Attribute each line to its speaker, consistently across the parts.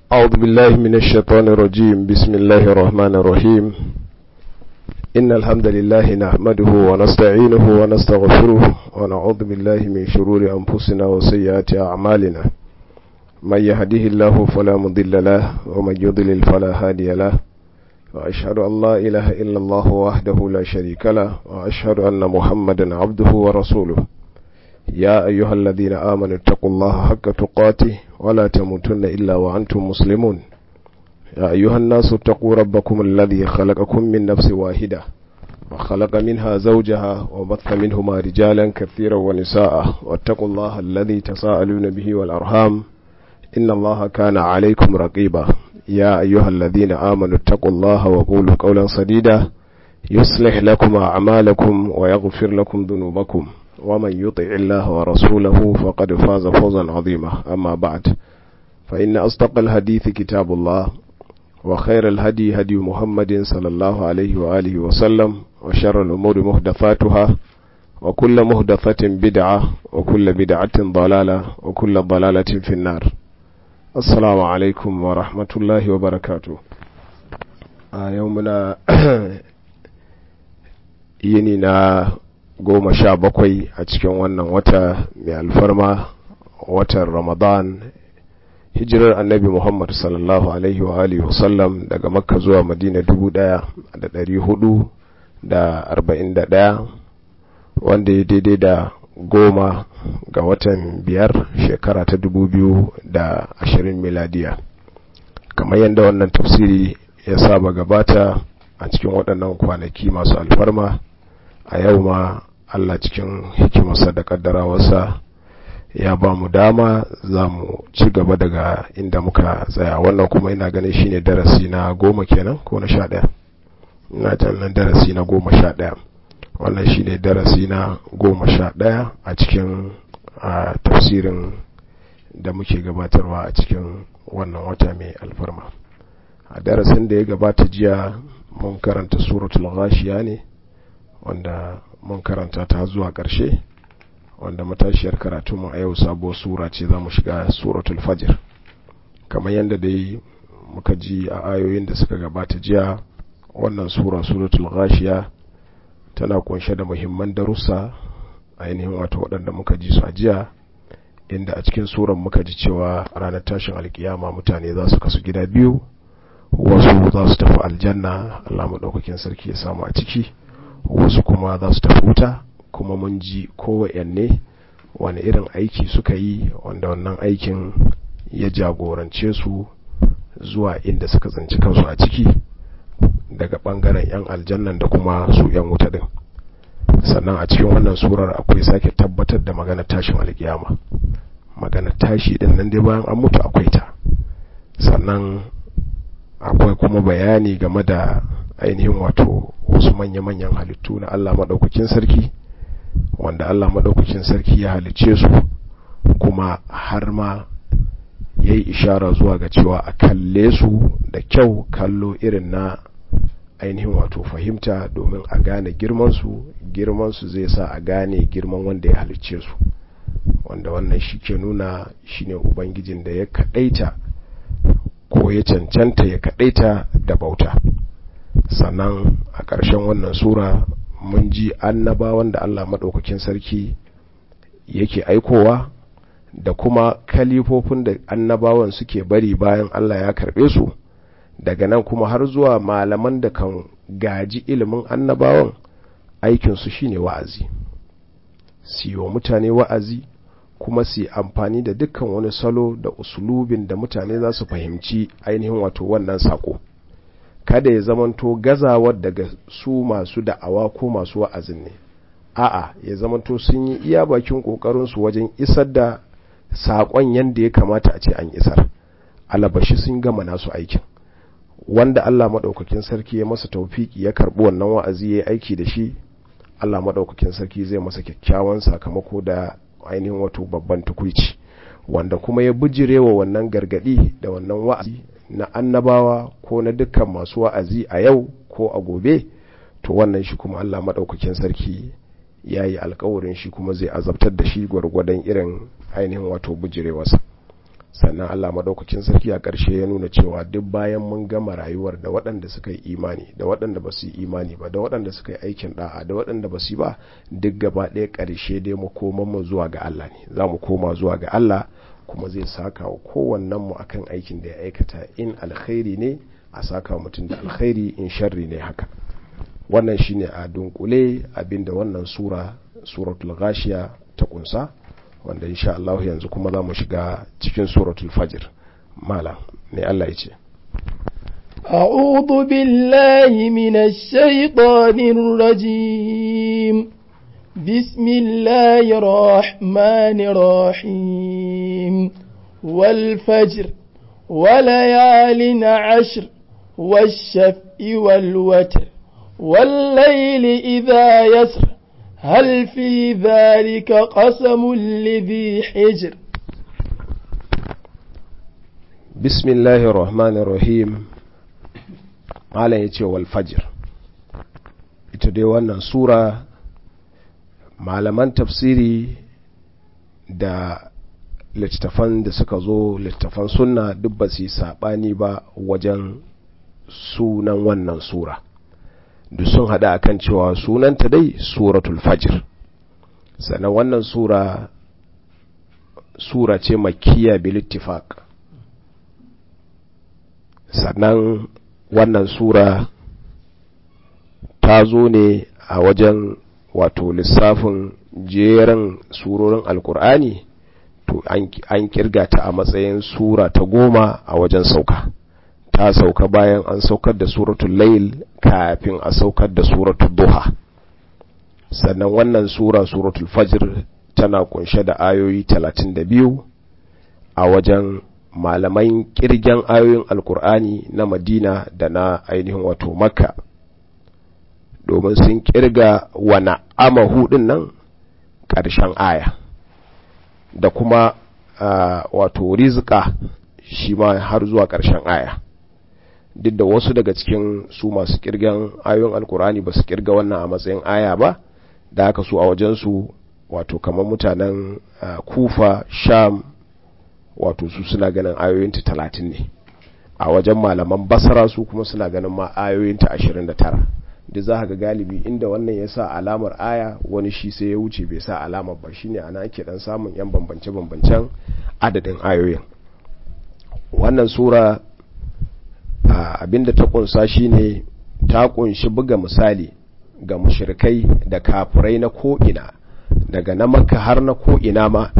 Speaker 1: أعوذ بالله من الشيطان الرجيم بسم الله الرحمن الرحيم إن الحمد لله نحمده ونستعينه ونستغفره ونعوذ بالله من شرور أنفسنا وسيئات أعمالنا من يهده الله فلا مضل له ومن يضلل فلا هادي له وأشهد أن لا إله إلا الله وحده لا شريك له وأشهد أن محمدا عبده ورسوله يا أيها الذين آمنوا اتقوا الله حق تقاته ولا تموتن إلا وأنتم مسلمون يا أيها الناس اتقوا ربكم الذي خلقكم من نفس واحدة وخلق منها زوجها وبث منهما رجالا كثيرا ونساء واتقوا الله الذي تساءلون به والأرham إن الله كان عليكم رقيبا يا أيها الذين آمنوا اتقوا الله وقولوا قولا سديدا يصلح لكم أعمالكم ويغفر لكم ذنوبكم ومن يطع الله ورسوله فقد فاز فوزا عظيما أما بعد فإن أصدق الحديث كتاب الله وخير الهدي هدي محمد صلى الله عليه وآله وسلم وشر الأمور مهدفاتها وكل مهدفة بدعة وكل بدعة ضلالة وكل ضلالة في النار السلام عليكم ورحمة الله وبركاته آه يومنا ينينا goma sha bakwai a cikin wannan wata mai alfarma watan ramadan hijirar annabi muhammad sallallahu alaihi wa alihi wasallam daga makka zuwa madina dubu daya da dari hudu da arba'in da daya wanda ya daidai da goma ga watan biyar shekara ta dubu biyu da ashirin miladiya kamar yadda wannan tafsiri ya saba gabata a cikin waɗannan kwanaki masu alfarma a yau ma Allah cikin hikimarsa da kaddarawarsa ya ba mu dama za mu ci gaba daga inda muka tsaya wannan kuma ina ganin shine darasi na goma kenan ko na sha ɗaya ina nan darasi na goma sha ɗaya wannan shine darasi na goma sha ɗaya a cikin tafsirin da muke gabatarwa a cikin wannan wata mai alfarma a darasin da ya gabata jiya mun karanta suratul ghashiya ne wanda mun karanta ta zuwa ƙarshe wanda matashiyar karatunmu a yau sabuwar sura ce za mu shiga suratul fajr kamar yadda dai muka ji a ayoyin da suka gabata jiya wannan sura suratul ghashiya tana kunshe da muhimman darussa ainihin wato waɗanda muka ji su a jiya inda a cikin suran muka ji cewa ranar tashin alkiyama mutane za su kasu gida biyu wasu za su tafi aljanna Allah maɗaukakin sarki ya samu a ciki wasu kuma za su tafi wuta kuma mun ji kowanne wani irin aiki suka yi wanda wannan aikin ya jagorance su zuwa inda suka tsinci kansu a ciki daga bangaren 'yan aljannan da kuma su 'yan wuta din sannan a cikin wannan surar akwai sake tabbatar da magana tashin alkiyama magana tashi din nan dai bayan an mutu akwai ta sannan akwai kuma bayani game da ainihin wato wasu manya-manyan halittu na Allah maɗaukakin sarki wanda Allah maɗaukakin sarki ya halicce su kuma har ma ya yi ishara zuwa ga cewa a kalle su da kyau kallo irin na ainihin wato fahimta domin a gane girmansu girmansu zai sa a gane girman wanda ya halicce su wanda wannan shi ke nuna shine ubangijin da ya kaɗaita ko ya cancanta ya kaɗaita da bauta sannan a ƙarshen wannan sura mun ji annabawan da Allah maɗaukakin sarki yake aikowa da kuma kalifofin da annabawan suke bari bayan Allah ya karɓe su daga nan kuma har zuwa malaman da kan gaji ilimin annabawan aikinsu shine wa'azi siyo mutane wa'azi kuma su amfani da dukkan wani salo da usulubin da mutane za su fahimci ainihin wato wannan sako kada ya zamanto gazawar daga su masu da'awa ko masu wa'azin ne a'a ya zamanto sun yi iya bakin kokarinsu wajen isar da saƙon yadda ya kamata a ce an isar alabashi sun gama nasu aikin wanda Allah maɗaukakin sarki ya masa taufiki ya karɓi wannan wa'azi ya aiki da shi Allah maɗaukakin sarki zai masa kyakkyawan sakamako da ainihin wato babban tukuici wanda kuma ya bijirewa wannan gargadi da wannan wa'azi na annabawa ko na dukkan masu wa'azi a yau ko a gobe to wannan shi kuma Allah maɗaukakin sarki ya yi alkawarin shi kuma zai azabtar da shi gwargwadon irin ainihin wato bujirewarsa sannan Allah madaukakin sarki a ƙarshe ya nuna cewa duk bayan mun gama rayuwar da waɗanda suka yi imani da waɗanda ba su yi imani ba da waɗanda suka yi aikin da'a da waɗanda ba su yi ba duk gaba ɗaya ƙarshe dai mu koman mu zuwa ga Allah ne za mu koma zuwa ga Allah kuma zai saka wa kowannen mu akan aikin da ya aikata in alkhairi ne a saka mutum da alkhairi in sharri ne haka wannan shine a dunkule abinda wannan sura suratul ghashiya ta kunsa wanda insha Allah yanzu kuma za mu shiga cikin suratul fajr malam mai Allah ya ce
Speaker 2: أعوذ بالله من الشيطان الرجيم بسم الله الرحمن الرحيم والفجر وليال عشر والشفء والوتر والليل إذا يسر هل في ذلك قسم لذي حجر
Speaker 1: بسم الله الرحمن الرحيم malam ya ce walfajir ita dai wannan sura malaman tafsiri da littattafan da suka zo littattafan sunna duk ba su yi saɓani ba wajen sunan wannan sura duk sun haɗa akan cewa sunanta dai suratul fajr sannan wannan sura sura ce makiya bilittifaq sannan wannan sura ta zo ne a wajen wato lissafin jerin surorin alkur'ani to an kirga ta a matsayin sura ta goma a wajen sauka ta sauka bayan an saukar da suratul layl kafin a saukar da suratul duha sannan wannan sura suratul fajr tana kunshe da ayoyi 32 a wajen malaman kirgen ayoyin alkur'ani na madina da na ainihin wato makka domin sun kirga wana ama hudun nan ƙarshen aya da kuma uh, wato rizika shi ma har zuwa ƙarshen aya duk da wasu daga cikin su masu kirgen ayoyin alkur'ani ba su kirga wannan a matsayin aya ba da haka su a wajensu wato kamar mutanen uh, kufa sham wato su suna ganin ayoyinta talatin ne a wajen malaman basara su kuma suna ganin ma ayoyinta ashirin da tara da za ga galibi inda wannan ya sa alamar aya wani shi sai ya wuce bai sa alamar ba shine ana ake dan samun yan bambance-bambancen adadin ayoyin wannan sura abinda ta kunsa shine ta kunshi buga misali ga mushrikai da kafirai na ko'ina daga na makka har na ko'ina ma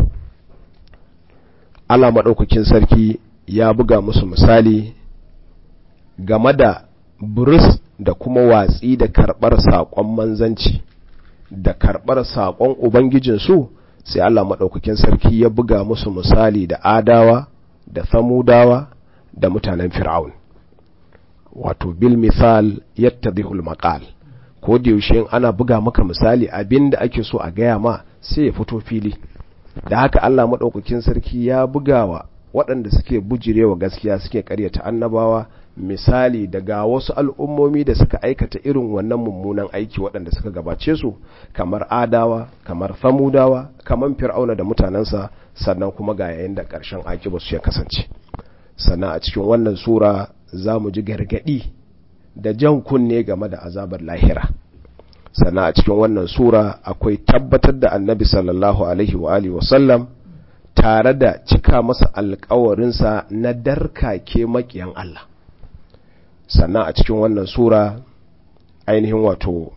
Speaker 1: Allah maɗaukakin sarki ya buga musu misali game da buris da kuma watsi da karɓar saƙon manzanci da karɓar saƙon Ubangijinsu sai Allah maɗaukakin sarki ya buga musu misali da adawa da samudawa da mutanen fir'aun wato bil misal yattadhihul maqal ko da yaushe ana buga maka misali abinda ake so a gaya ma sai ya fito fili da haka Allah maɗaukakin sarki ya bugawa waɗanda suke bujirewa gaskiya suke ƙaryata annabawa misali daga wasu al'ummomi da suka aikata irin wannan mummunan aiki waɗanda suka gabace su kamar adawa kamar famudawa kamar fir'auna da mutanensa sannan kuma ga yayin da ƙarshen aiki ba su ya kasance sannan a cikin wannan sura za mu ji gargaɗi da jan kunne game da azabar lahira sannan a cikin wannan sura akwai tabbatar da annabi sallallahu alaihi wa alihi wasallam tare da cika masa alkawarinsa na darkake makiyan Allah sannan a cikin wannan sura ainihin wato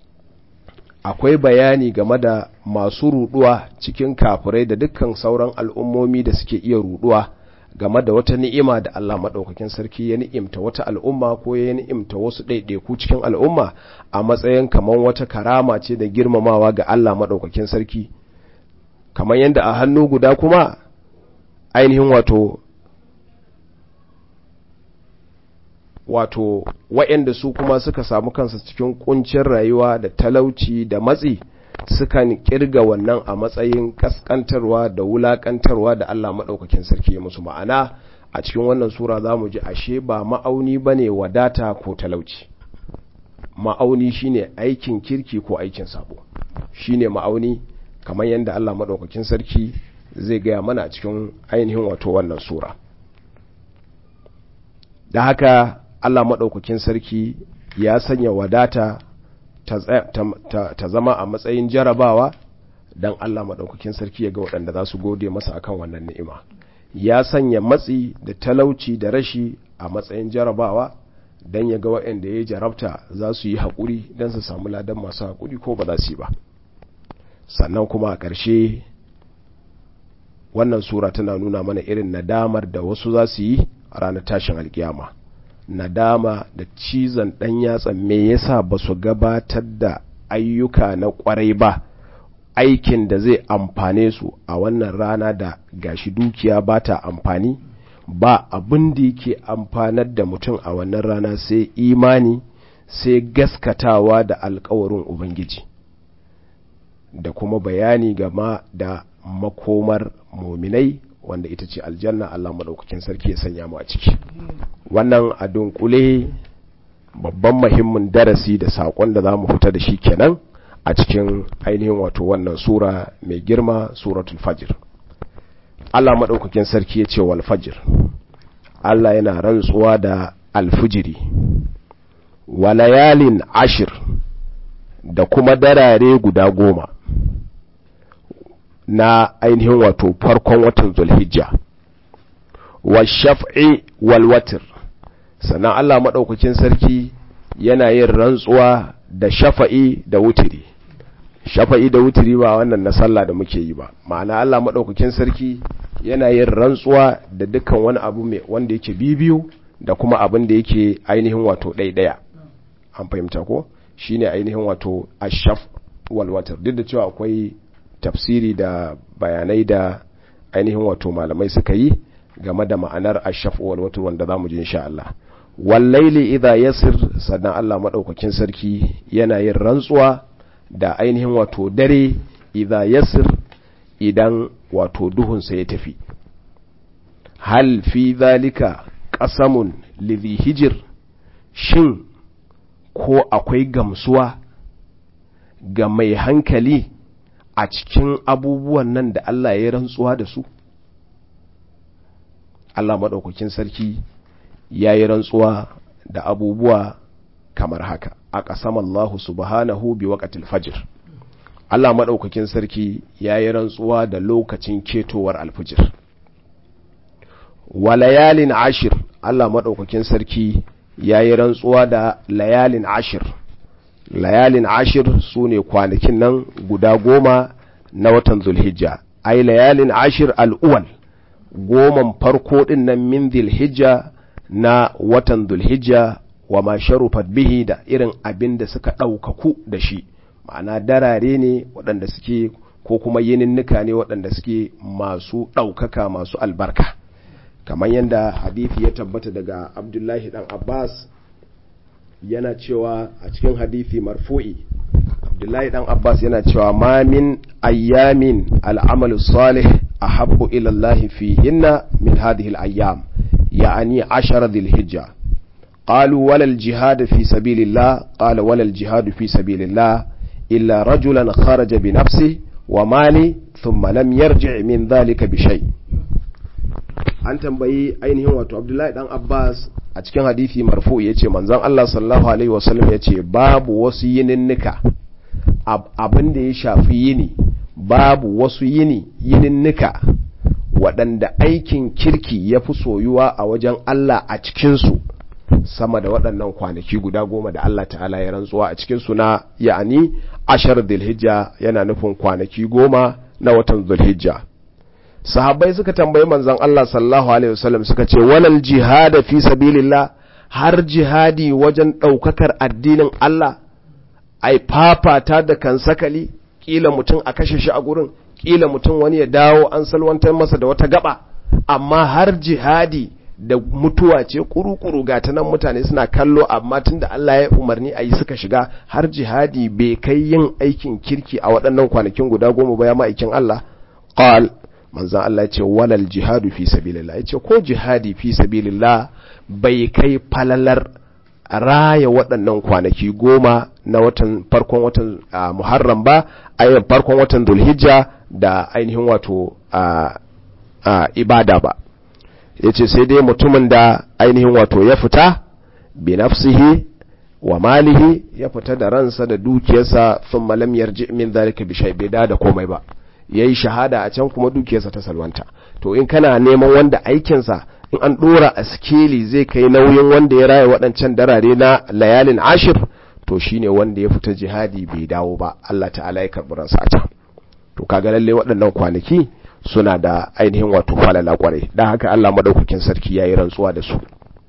Speaker 1: akwai bayani game da masu ruduwa cikin kafirai da dukkan sauran al'ummomi da suke iya ruduwa game da wata ni'ima da Allah maɗaukakin sarki ya ni'imta wata al'umma ko ya ni'imta wasu ɗaiɗaiku cikin al'umma a matsayin kamar wata karama ce da girmamawa ga Allah maɗaukakin sarki kamar yadda a hannu guda kuma ainihin wato wato wa'yanda su kuma suka samu kansa cikin kuncin rayuwa da talauci da matsi sukan kirga wannan a matsayin kaskantarwa da wulakantarwa da Allah maɗaukakin sarki ya musu ma'ana a cikin wannan sura za mu ji ashe ba ma'auni ba ne wadata ko talauci ma'auni shine aikin kirki ko aikin sabo shine ma'auni kamar yadda Allah maɗaukakin sarki zai gaya mana a cikin ainihin wato wannan sura da haka Allah maɗaukakin sarki ya sanya wadata ta zama a matsayin jarabawa don Allah maɗaukakin sarki ya ga waɗanda za su gode masa akan wannan ni'ima ya sanya matsi da talauci da rashi a matsayin jarabawa don ya ga waɗanda ya jarabta za su yi haƙuri don su samu ladan masu haƙuri ko ba za su yi ba sannan kuma a ƙarshe wannan sura tana nuna mana irin nadamar da wasu za su yi a ranar tashin alkiyama nadama da cizon ɗan yatsa me yasa ba su gabatar da ayyuka na ƙwarai ba aikin da zai amfane su a wannan rana da gashi dukiya ba ta amfani ba abin da yake amfanar da mutum a wannan rana sai imani sai gaskatawa da alkawarin ubangiji da kuma bayani gama da makomar muminai wanda ita ce aljanna Allah maɗaukakin sarki ya sanya mu a ciki wannan a dunkule babban muhimmin darasi da saƙon da za mu fita da shi kenan a cikin ainihin wato wannan sura mai girma suratul fajr Allah maɗaukakin sarki ya ce wal fajr Allah yana rantsuwa da alfijiri wa layalin ashir da kuma darare guda goma na ainihin wato farkon watan zulhijja wa shaf'i wal watr sannan Allah maɗaukakin sarki yana yin rantsuwa da shafa'i da wutiri shafa'i da wutiri ba wannan na sallah da muke yi ba ma'ana Allah maɗaukakin sarki yana yin rantsuwa da dukkan wani abu mai wanda yake bibiyu da kuma abin da yake ainihin wato ɗaiɗaya an fahimta ko shine ainihin wato ashaf wal watr duk da cewa akwai tafsiri da bayanai da ainihin wato malamai suka yi game da ma'anar ashaf wal watr wanda zamu ji insha Allah wallaili idha yasir sannan Allah madaukakin sarki yana yin rantsuwa da ainihin wato dare idha yasir idan wato duhunsa ya tafi hal fi zalika qasamun lidhi hijir shin ko akwai gamsuwa ga mai hankali a cikin abubuwan nan da Allah ya rantsuwa da su Allah madaukakin sarki ya yi rantsuwa da abubuwa kamar haka a ƙasam Allah subhanahu bi waƙatil fajir Allah maɗaukakin sarki ya yi rantsuwa da lokacin ketowar alfijir wa layalin ashir Allah maɗaukakin sarki ya yi rantsuwa da layalin ashir layalin ashir su ne kwanakin nan guda goma na watan zulhijja ai layalin ashir al'uwal goman farko ɗin nan min zulhijja na watan zulhijja wa ma sharufat bihi da irin abin da suka ɗaukaku da shi ma'ana darare ne waɗanda suke ko kuma yininnika ne waɗanda suke masu ɗaukaka masu albarka kamar yadda hadithi ya tabbata daga abdullahi ɗan abbas yana cewa a cikin hadithi marfu'i abdullahi ɗan abbas yana cewa ma min ayyamin al'amalu salih ahabbu ila Allah fihinna min hadhihi al-ayyam يعني عشر ذي الحجة قالوا ولا الجهاد في سبيل الله قال ولا الجهاد في سبيل الله إلا رجلا خرج بنفسه وماله ثم لم يرجع من ذلك بشيء an tambayi ainihin wato abdullahi dan abbas a cikin hadithi marfu ya ce manzon allah sallallahu alaihi wasallam ya ce babu wasu yininnika abin da ya shafi yini babu wasu yini yininnika waɗanda aikin kirki ya fi soyuwa a wajen Allah a cikinsu sama da waɗannan kwanaki guda goma da Allah ta'ala ya rantsuwa a cikinsu na ya'ani ashar zulhijja yana nufin kwanaki goma na watan zulhijja sahabbai suka tambayi manzon Allah sallallahu alaihi wasallam suka ce walal jihada fi sabilillah har jihadi wajen ɗaukakar addinin Allah ai fafata da kansakali kila mutum a kashe shi a gurin kila mutum wani ya dawo an salwantar masa da wata gaba amma har jihadi da mutuwa ce kuru-kuru ga ta nan mutane suna kallo amma tun da Allah ya umarni a yi suka shiga har jihadi bai kai yin aikin kirki a waɗannan kwanakin guda goma ba ya ma'aikin Allah qal manzan Allah ya ce walal jihadu fi sabilillah ya ce ko jihadi fi sabilillah bai kai falalar raya waɗannan kwanaki goma na watan farkon watan muharram ba a farkon watan dulhijja da ainihin wato a ibada ba yace sai dai mutumin da ainihin wato ya fita bi nafsihi wa malihi ya fita da ransa da dukiyarsa thumma lam yarji min zalika bi shay bai da komai ba yayi shahada a can kuma dukiyarsa ta salwanta to in kana neman wanda aikinsa in an dora a skeli zai kai nauyin wanda ya raya waɗancan darare na layalin ashir to shine wanda ya fita jihadi bai dawo ba Allah ta'ala ya karɓi ransa a can to kaga lalle waɗannan kwanaki suna da ainihin wato falala kwarai dan haka Allah madaukakin sarki yayi rantsuwa da su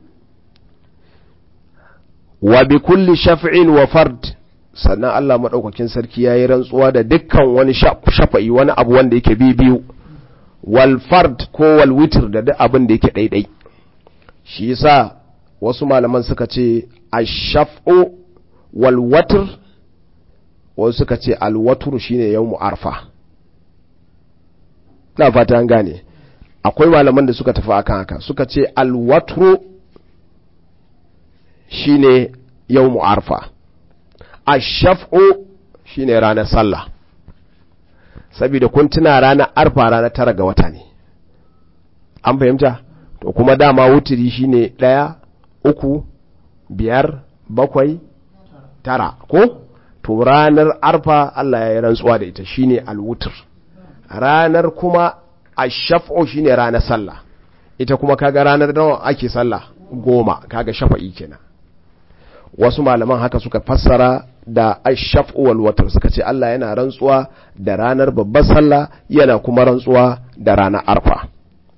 Speaker 1: wa bi kulli shaf'in wa fard sannan Allah madaukakin sarki yayi rantsuwa da dukkan wani shafa'i wani abu wanda yake bi biyu wal fard ko wal witr da duk abin da yake daidai shi yasa wasu malaman suka ce ash-shaf'u wal watr wasu suka ce al watr shine yawmu arfa na fata an gane akwai malaman da suka tafi akan haka suka ce al watru shine yawmu arfa ash-shaf'u shine ranar sallah saboda kun tuna ranar arfa ranar tara ga wata ne an fahimta to kuma dama wutiri shine ɗaya uku biyar bakwai tara ko to ranar arfa Allah ya yi rantsuwa da ita shine alwutur ranar kuma ashaf'u shine ranar sallah ita kuma kaga ranar nawa ake sallah goma kaga shafa'i kenan wasu malaman haka suka fassara da ashaf'u wal watr suka ce Allah yana rantsuwa da ranar babbar sallah yana kuma rantsuwa da ranar arfa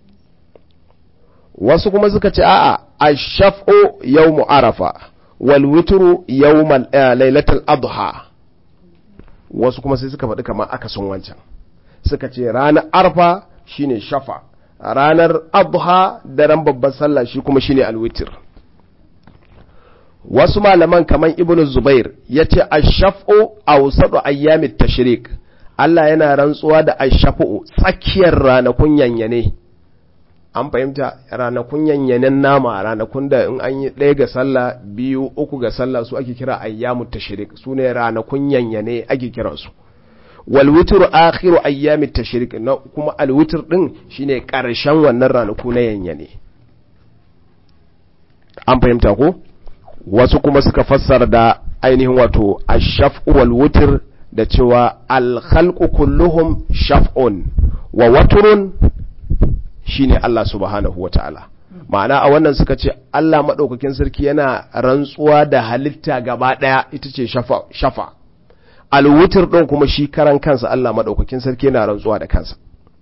Speaker 1: wasu kuma suka ce a'a ashaf'u yawmu arafa wal witru yawmal lailatul adha wasu kuma sai suka faɗi kamar akasin wancan suka ce ranar arfa shine shafa ranar adha daren babbar sallah shi kuma shine alwitir wasu malaman kamar ibnu zubair ya ce ashaf'u awsadu ayyamit tashrik Allah yana rantsuwa da ashaf'u tsakiyar ranakun yanyane an fahimta ranakun yanyanen nama ranakun da in an yi ɗaya ga sallah biyu uku ga sallah su ake kira ayyamut tashrik su ne ranakun yanyane ake kiransu wal witr akhiru ayyamit tashrik na kuma al witr din shine karshen wannan ranaku na yanyane an fahimta ko wasu kuma suka fassara da ainihin wato ashaf'u wal witr da cewa al khalqu kulluhum shaf'un wa watrun shine Allah subhanahu wata'ala ma'ana a wannan suka ce Allah madaukakin sarki yana rantsuwa da halitta gaba daya ita ce shafa shafa al witr din kuma shi karan kansa Allah madaukakin sarki yana rantsuwa da kansa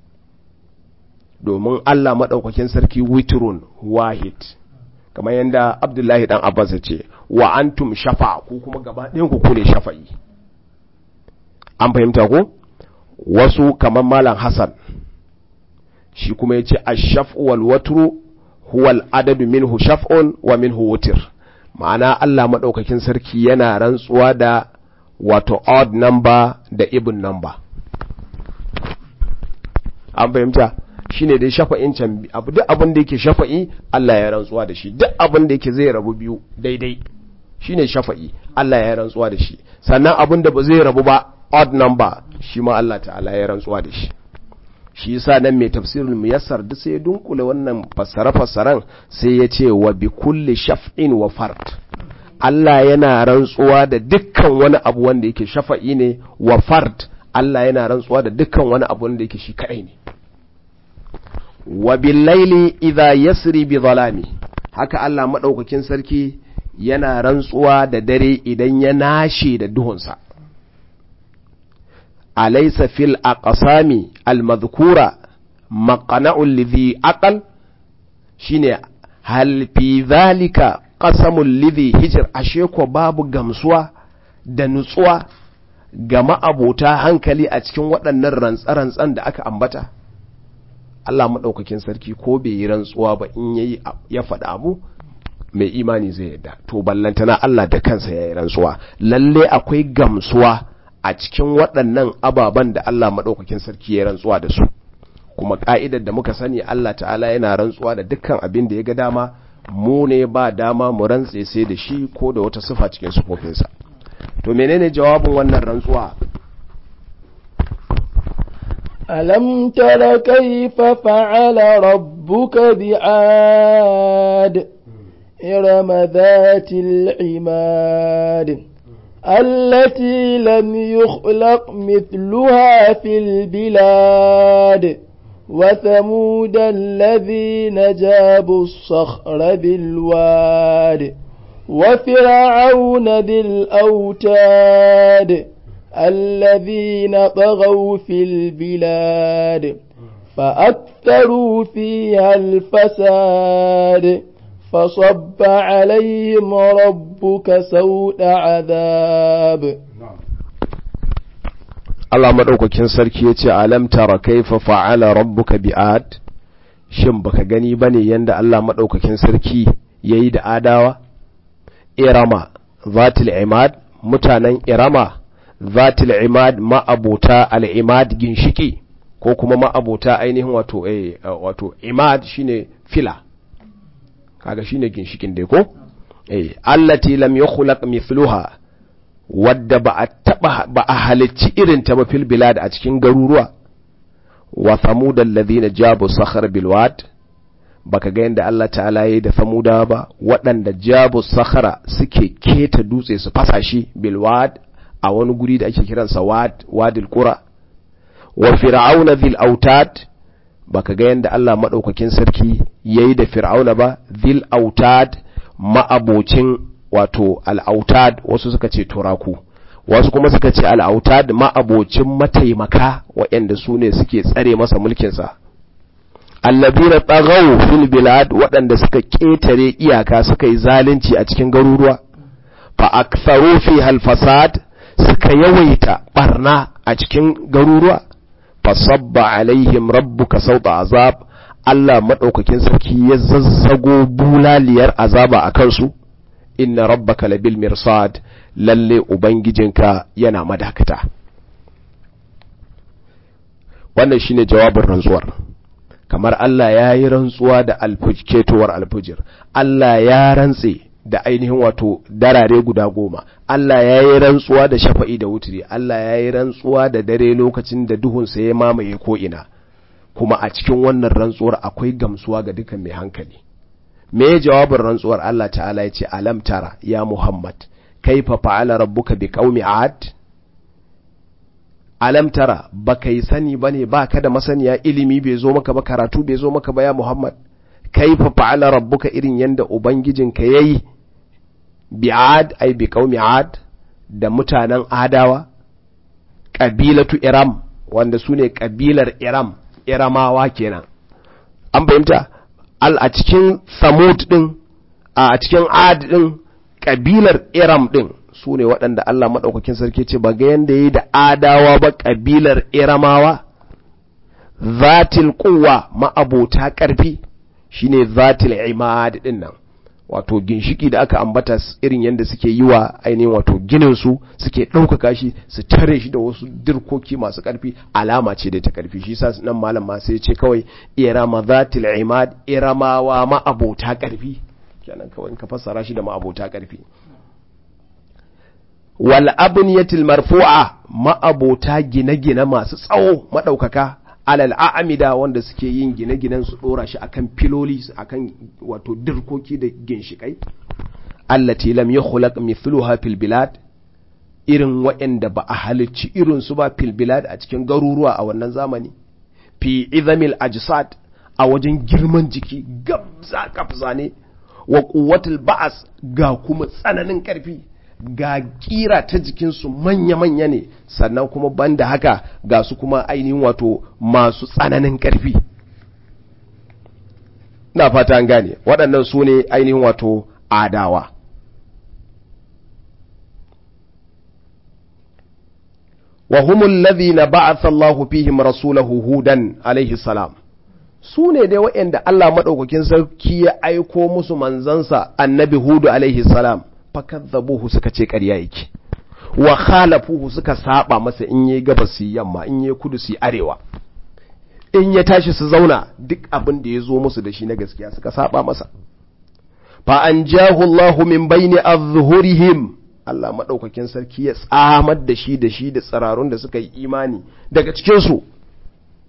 Speaker 1: domin Allah madaukakin sarki witrun wahid kamar yadda abdullahi dan abbas ya ce wa antum shafa ku kuma gaba ɗayan ku ne shafa'i an fahimta ko wasu kamar malam hassan shi kuma ya ce ashaf'u wal watru huwa adadu minhu shaf'un wa minhu wutir ma'ana Allah maɗaukakin sarki yana rantsuwa da wato odd number da even number an fahimta shine dai shafa'in can abu duk abin da yake shafa'i Allah ya rantsuwa da shi duk abin da yake zai rabu biyu daidai shine shafa'i Allah ya rantsuwa da shi sannan abin da ba zai rabu ba odd number shi ma Allah ta'ala ya rantsuwa da shi shi yasa nan mai tafsirul muyassar duk sai ya dunkule wannan fassara fassaran sai ya ce wa bi kulli shaf'in wa fard Allah yana rantsuwa da dukkan wani abu wanda yake shafa'i ne wa fard Allah yana rantsuwa da dukkan wani abu wanda yake shi kadai ne wa billaili idha yasri bi zalami haka Allah madaukakin sarki yana rantsuwa da dare idan ya nashe da duhunsa alaysa fil aqsami al madhkura maqna'un lidhi aqal shine hal fi dhalika qasamul lidhi hijr ashe ko babu gamsuwa da nutsuwa ga ma'abota hankali a cikin waɗannan rantsa-rantsan da aka ambata Allah maɗaukakin sarki ko bai yi rantsuwa ba in yayi ya faɗa abu mai imani zai yadda to ballantana Allah da kansa ya yi rantsuwa lalle akwai gamsuwa a cikin waɗannan ababen da Allah maɗaukakin sarki ya rantsuwa da su kuma ka'idar da muka sani Allah ta'ala yana rantsuwa da dukkan abin da ya ga dama mu ne ba dama mu rantse sai da shi ko da wata sifa cikin sufofinsa to menene jawabin wannan rantsuwa
Speaker 2: ألم تر كيف فعل ربك بعاد إرم ذات العماد التي لم يخلق مثلها في البلاد وثمود الذين جابوا الصخر بالواد وفرعون ذي الأوتاد الذين طغوا في البلاد فأكثروا فيها الفساد فصب عليهم ربك سوء عذاب
Speaker 1: Allah maɗaukakin sarki ya ce alam tara kaifa fa'ala rabbuka bi'ad shin baka gani bane yanda Allah maɗaukakin sarki yayi da adawa irama zatil imad mutanen irama zatil imad ma'abota al-imad ginshiki ko kuma ma'abota ainihin wato eh wato imad shine fila kaga shine ginshikin dai ko eh allati lam yukhlaq mithluha wadda ba a taba ba a halicci irin ta ba fil bilad a cikin garuruwa wa thamud alladhina jabu sakhar bil wad baka ga yanda Allah ta'ala yayi da samuda ba waɗanda jabu sakhara suke keta dutse su fasa shi bil wad a wani guri da ake kiransa wad wadil qura wa fir'auna dhil autad baka ga yanda Allah madaukakin sarki yayi da fir'auna ba dhil autad ma'abocin wato al'autad wasu suka ce turaku wasu kuma suka ce al'autad ma'abocin mataimaka waɗanda su ne suke tsare masa mulkinsa allabina tsagau fil bilad waɗanda suka ƙetare iyaka suka yi zalunci a cikin garuruwa fa aktharu fi fasad suka yawaita barna a cikin garuruwa fa sabba alaihim rabbuka sauta azab Allah madaukakin sarki ya zazzago bulaliyar azaba a kansu inna rabbaka labil mirsad lalle ubangijinka yana madakata wannan shine jawabin rantsuwar kamar Allah ya yi rantsuwa da ketowar alfujir Allah ya rantse da ainihin wato darare guda goma Allah ya yi rantsuwa da shafa'i da wuturi Allah ya yi rantsuwa da dare lokacin da duhunsa ya mamaye ko'ina kuma a cikin wannan rantsuwar akwai gamsuwa ga dukan mai hankali me jawabin rantsuwar Allah ta'ala ya ce alam tara ya Muhammad kaifa fa'ala rabbuka bi qaumi ad alam tara baka yi sani bane baka da masaniya ilimi bai zo maka ba karatu bai zo maka ba ya Muhammad kaifa fa'ala rabbuka irin yanda ubangijinka yayi bi ad ai bi qaumi ad da mutanen adawa kabilatu iram wanda sune kabilar iram iramawa kenan an fahimta al a cikin samud din a cikin ad din kabilar iram din su ne waɗanda Allah maɗaukakin sarki ce ba ga yanda yi da adawa ba kabilar iramawa zatil kuwa ma'abota ƙarfi shine zatil imad din nan wato ginshiki da aka ambata irin yadda suke yi wa ainihin wato ginin su suke ɗaukaka shi su tare shi da wasu dirkoki masu ƙarfi alama ce da ta ƙarfi shi sa nan malam ma sai ce kawai irama zatil imad iramawa ma'abota ƙarfi kenan kawai ka fassara shi da ma'abota ƙarfi wal abniyatil marfu'a ma'abota gine-gine masu tsawo madaukaka alal a'amida wanda suke yin gine-ginen su dora shi akan filoli akan wato dirkoki da ginshikai allati lam yukhlaq mithluha fil bilad irin waɗanda ba a halicci irin su ba fil bilad a cikin garuruwa a wannan zamani fi izamil ajsad a wajen girman jiki gabza gabza ne wa quwwatul ba'as ga kuma tsananin karfi ga kira ta jikinsu manya-manya ne sannan kuma banda haka ga su kuma ainihin wato masu tsananin ƙarfi na fata an gane waɗannan su ne ainihin wato adawa wa humul ladhina ba'atha Allahu fihim rasulahu hudan alaihi salam su ne dai waɗanda Allah maɗaukakin sarki ya aiko musu manzansa annabi hudu alaihi salam fakazzabuhu suka ce ƙarya yake wa khalafuhu suka saba masa in yayi gabas su yamma in yayi kudu su arewa in ya tashi su zauna duk abin da ya zo musu da shi na gaskiya suka saba masa fa anjahu Allahu min baini azhurihim Allah madaukakin sarki ya tsamar da shi da shi da tsararun da suka yi imani daga cikin su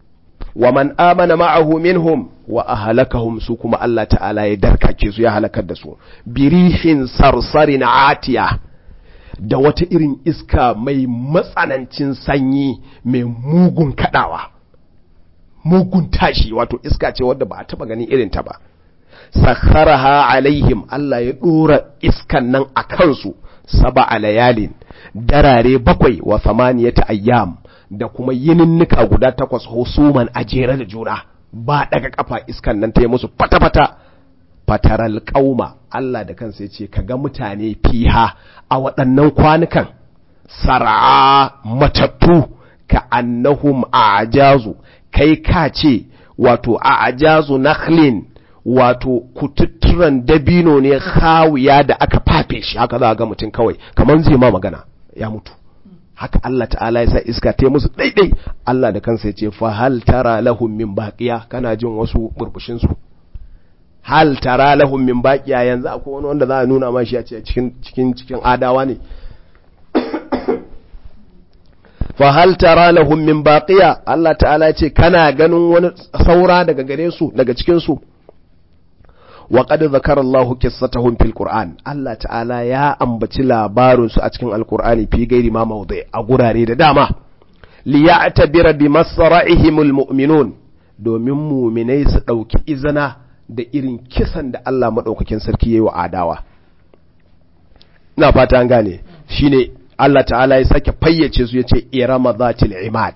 Speaker 1: wa man amana ma'ahu minhum wa ahlakahum su kuma Allah ta'ala ya darkake su ya halakar da su birihin sarsarin atiya da wata irin iska mai matsanancin sanyi mai mugun kadawa mugun tashi wato iska ce wadda ba a taba ganin irin ta ba sakharaha alaihim Allah ya dora iskan nan a kansu saba layalin darare bakwai wa samaniyata ayyam da kuma yininnika guda takwas husuman a jere da juna ba daga kafa iskan nan ta yi musu fata-fata fataral kauma Allah da kansa ya ce kaga mutane fiha a waɗannan kwanukan sar'a matattu ka annahum a'jazu kai ka ce wato a'jazu nakhlin wato kututturan dabino ne hawiya da aka fafe shi haka za ga mutum kawai kamar zai ma magana ya mutu haka Allah ta'ala ya sa iska ta musu daidai Allah da kansa ya ce fa hal tara lahum min baqiya kana jin wasu burbushin su hal tara lahum min baqiya yanzu akwai wani wanda za a nuna ma shi a cikin cikin cikin adawa ne fa hal tara lahum min baqiya Allah ta'ala ya ce kana ganin wani saura daga gare su daga cikin su wa qad zakara Allahu qissatahum fil Qur'an Allah ta'ala ya ambaci labarin su a cikin Al-Qur'ani fi gairi ma mawdi a gurare da dama li ya'tabira bi masra'ihimul mu'minun domin mu'minai su dauki izina da irin kisan da Allah madaukakin sarki yayi wa adawa ina fata an gane shine Allah ta'ala ya sake fayyace su yace irama zatil imad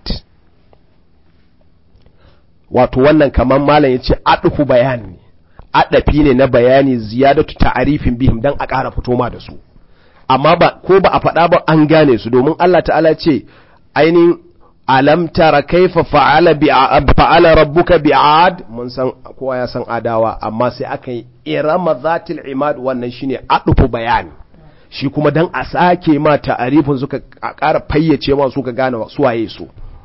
Speaker 1: wato wannan kaman malam yace adufu bayani adafi ne na bayani ziyadatu ta'arifin bihim dan a ƙara fito ma da su amma ba ko ba a faɗa ba an gane su domin Allah ta'ala ce ainihin alam tara kaifa fa'ala bi fa'ala rabbuka bi'ad mun san kowa ya san adawa amma sai aka yi irama zatil imad wannan shine adufu bayani shi kuma dan a sake ma ta'arifin suka ƙara fayyace ma suka gane su waye su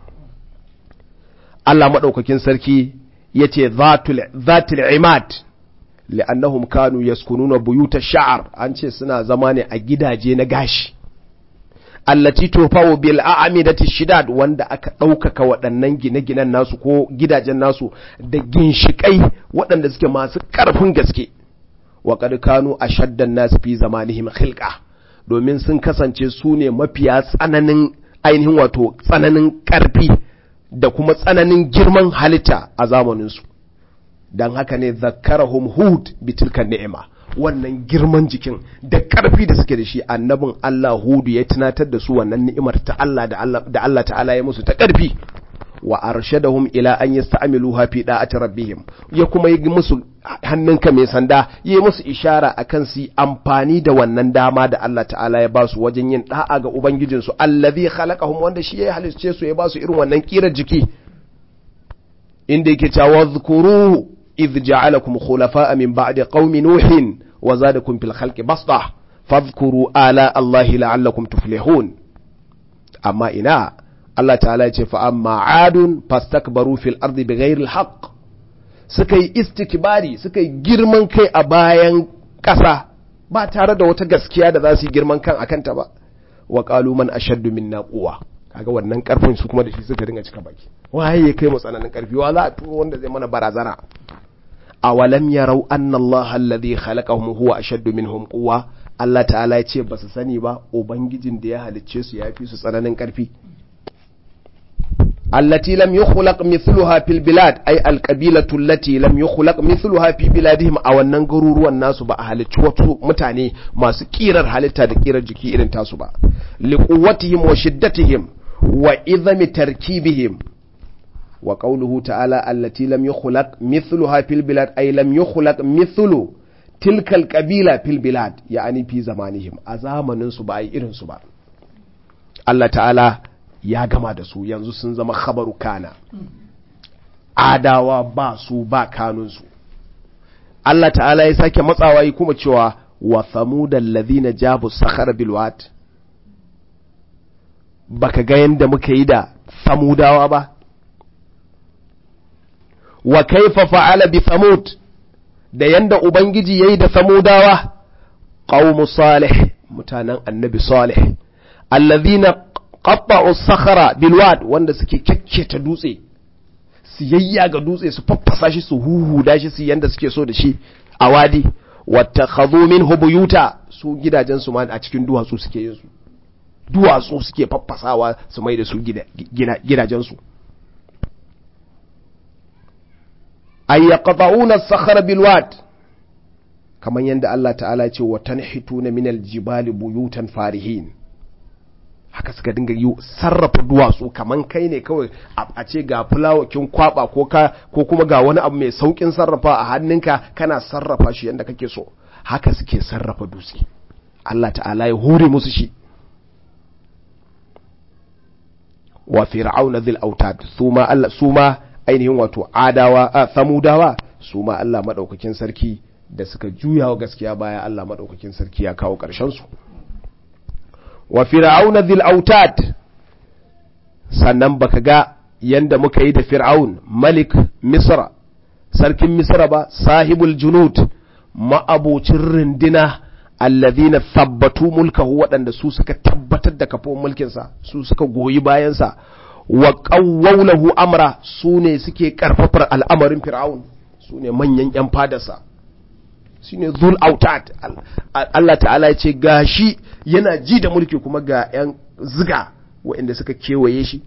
Speaker 1: Allah madaukakin sarki yace zatul zatil imad li'annahum kanu yaskununa buyuta sha'ar an ce suna zama ne a gidaje na gashi allati tufawu bil a'midati shidad wanda aka ɗaukaka waɗannan gine-ginen nasu ko gidajen nasu da ginshikai waɗanda suke masu ƙarfin gaske wa qad kanu ashaddan nas fi zamanihim khilqa domin sun kasance su ne mafiya tsananin ainihin wato tsananin ƙarfi da kuma tsananin girman halitta a zamaninsu don haka ne zakarahum hud bitilkan ni'ima wannan girman jikin da ƙarfi da suke da shi annabin Allah hudu ya tunatar da su wannan ni'imar ta Allah da Allah ta'ala ya musu ta ƙarfi wa arshadahum ila an yasta'miluha fi da'ati rabbihim ya kuma yi musu hannunka mai sanda yi musu ishara akan su amfani da wannan dama da Allah ta'ala ya basu wajen yin da'a ga ubangijinsu allazi khalaqahum wanda shi ya halicce su ya basu irin wannan kirar jiki inda yake cewa zkuruhu idh ja'alakum khulafa'a min ba'di qaumi nuhin wa zadakum fil khalqi basta fadhkuru ala allahi la'allakum tuflihun amma ina Allah ta'ala ya ce fa amma adun fastakbaru fil ardi bighairi alhaq suka yi istikbari suka yi girman kai a bayan ƙasa ba tare da wata gaskiya da za su yi girman kan akan ta ba wa qalu man ashaddu minna quwwa kaga wannan karfin su kuma da shi suka dinga cika baki waye ya kai mu tsananin karfi wa za a turo wanda zai mana barazana awalam yarau anna Allah alladhi khalaqahum huwa ashaddu minhum quwwa Allah ta'ala ya ce ba su sani ba ubangijin da ya halicce su ya fi su tsananin karfi التي لم يخلق مثلها في البلاد أي القبيلة التي لم يخلق مثلها في بلادهم أو النغرور والناس با halicci wasu mutane masu kirar halitta da kirar jiki irin tasu ba liquwwatihim wa shiddatihim wa idhami tarkibihim wa qawluhu ta'ala allati lam yukhlaq mithluha fil bilad ay lam yukhlaq mithlu tilka alqabila fil bilad ya'ani fi zamanihim a zamanin su ba ai irin su ba Allah ta'ala ya gama da su yanzu sun zama khabaru kana adawa ba su ba kanunsu Allah ta'ala ya sake matsawa yi kuma cewa wa samudan ladhina jabu sakhara bilwat baka ga yanda muka yi da samudawa ba wa kaifa fa'ala bi samud da yanda ubangiji yayi da samudawa qaumu salih mutanen annabi salih alladhina qatta'u sakhara bilwad wanda suke kyakketa dutse su yayya ga dutse su faffasa shi su huhuda shi su yanda suke so da shi a wadi wata khadhu minhu buyuta su gidajen su ma a cikin duwatsu suke yin su duwatsu suke faffasawa su mai da su gidajen su ay yaqta'una as-sakhra bil wad kamar yanda Allah ta'ala ce wa tanhituna min al-jibali buyutan farihin haka suka dinga yi sarrafa duwatsu kaman kai ne kawai a ce ga fulawakin kwaba ko ka ko kuma ga wani abu mai saukin sarrafa a hannunka kana sarrafa shi yanda kake so haka suke sarrafa dutse Allah ta'ala ya hore musu shi wa fir'auna dhil autad suma Allah suma ainihin wato adawa a samudawa suma Allah madaukakin sarki da suka juya wa gaskiya baya Allah madaukakin sarki ya kawo karshen su wa fir'auna dhil autad sannan baka ga yanda muka yi da fir'aun malik misra sarkin misra ba sahibul junud ma'abocin rindina alladhina thabbatu mulkahu waɗanda su suka tabbatar da kafin mulkinsa su suka goyi bayansa wa qawwawlahu amra su ne suke karfafar al'amarin fir'aun su ne manyan yan fadarsa shine zul autad Allah ta'ala ya ce gashi yana ji da mulki kuma ga yan ziga waɗanda suka kewaye shi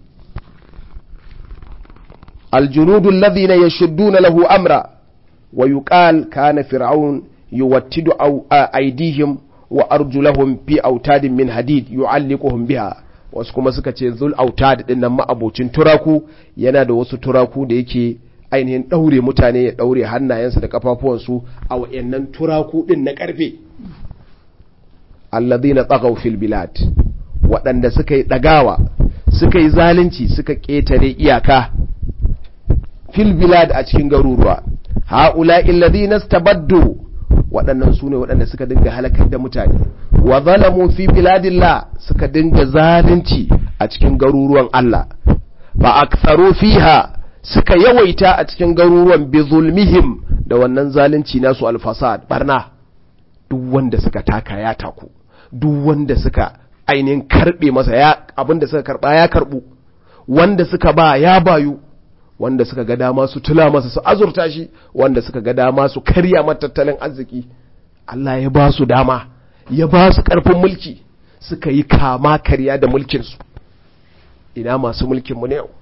Speaker 1: aljunudul ladhina yashudduna lahu amra wa yuqal kana fir'aun yuwattidu aydihim wa arjulahum fi autadin min hadid yu'alliquhum biha wasu kuma suka ce zul autad din nan ma'abocin turaku yana da wasu turaku da yake ainihin ɗaure mutane ya ɗaure hannayensa da kafafuwansu a wa'annan turaku ɗin na ƙarfe alladhina tsagaw fil bilad waɗanda suka yi ɗagawa suka yi zalunci suka ƙetare iyaka fil bilad a cikin garuruwa haula alladhina stabaddu waɗannan su ne waɗanda suka dinga halakar da mutane wa zalamu fi biladillah suka dinga zalunci a cikin garuruwan Allah fa aktharu fiha suka yawaita a cikin garuruwan bi zulmihim da wannan zalunci nasu alfasad barna duk wanda suka taka ya taku duk wanda suka ainihin karbe masa ya abinda suka karba ya karbu wanda suka ba ya bayu wanda suka ga dama su tula masa su azurta shi wanda suka ga dama su karya mata tattalin arziki Allah ya ba su dama ya ba su karfin mulki suka yi kama karya da mulkinsu ina masu mulkinmu ne yau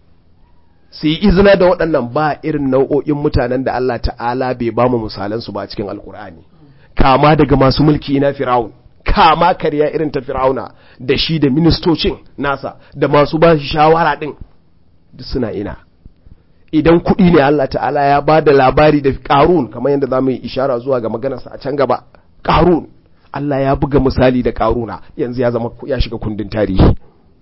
Speaker 1: su yi izina da waɗannan ba irin nau'o'in mutanen da Allah ta'ala bai ba mu misalansu ba cikin alkur'ani kama daga masu mulki na fir'aun kama karya irin ta fir'auna da shi da ministocin nasa da masu ba shi shawara ɗin duk suna ina idan kuɗi ne Allah ta'ala ya ba da labari da ƙarun kamar yadda za mu yi ishara zuwa ga maganarsa a can gaba ƙarun Allah ya buga misali da ƙaruna yanzu ya zama ya shiga kundin tarihi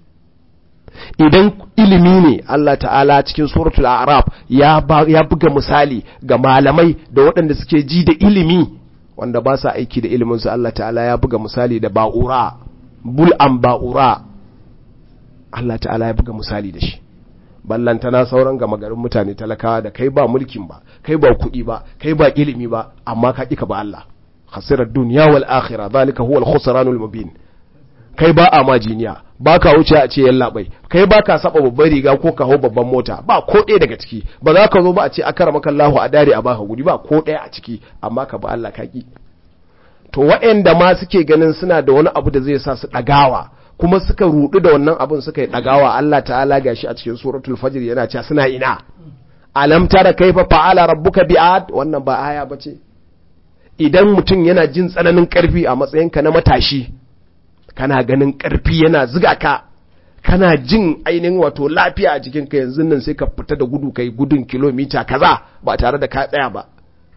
Speaker 1: idan ilimi ne Allah ta'ala cikin suratul araf ya buga misali ga malamai da waɗanda suke ji da ilimi wanda ba sa aiki da iliminsu Allah ta'ala ya buga misali da ba'ura bul'an ba'ura Allah ta'ala ya buga misali da shi ballantana sauran gama garin mutane talakawa da kai ba mulkin ba kai ba kuɗi ba kai ba ilimi ba amma ka ƙi ka ba Allah khasirar duniya wal akhirah zalika huwa al-khusranul mubin kai ba a majiniya ba ka wuce a ce yallaɓai kai ba ka saba babban riga ko ka hau babban mota ba ko ɗaya daga ciki ba za ka zo ba a ce akara maka Allahu a dare a baka guri ba ko ɗaya a ciki amma ka ba Allah ka ki to waɗanda ma suke ganin suna da wani abu da zai sa su ɗagawa kuma suka rudu da wannan abun suka yi ɗagawa Allah ta'ala gashi a cikin suratul fajr yana cewa suna ina alam tara kaifa fa'ala rabbuka bi'ad wannan ba aya bace idan mutum yana jin tsananin karfi a matsayinka na matashi kana ganin ƙarfi yana ziga ka kana jin ainihin wato lafiya a jikinka yanzu nan sai ka fita da gudu kai gudun kilomita kaza ba tare da ka tsaya ba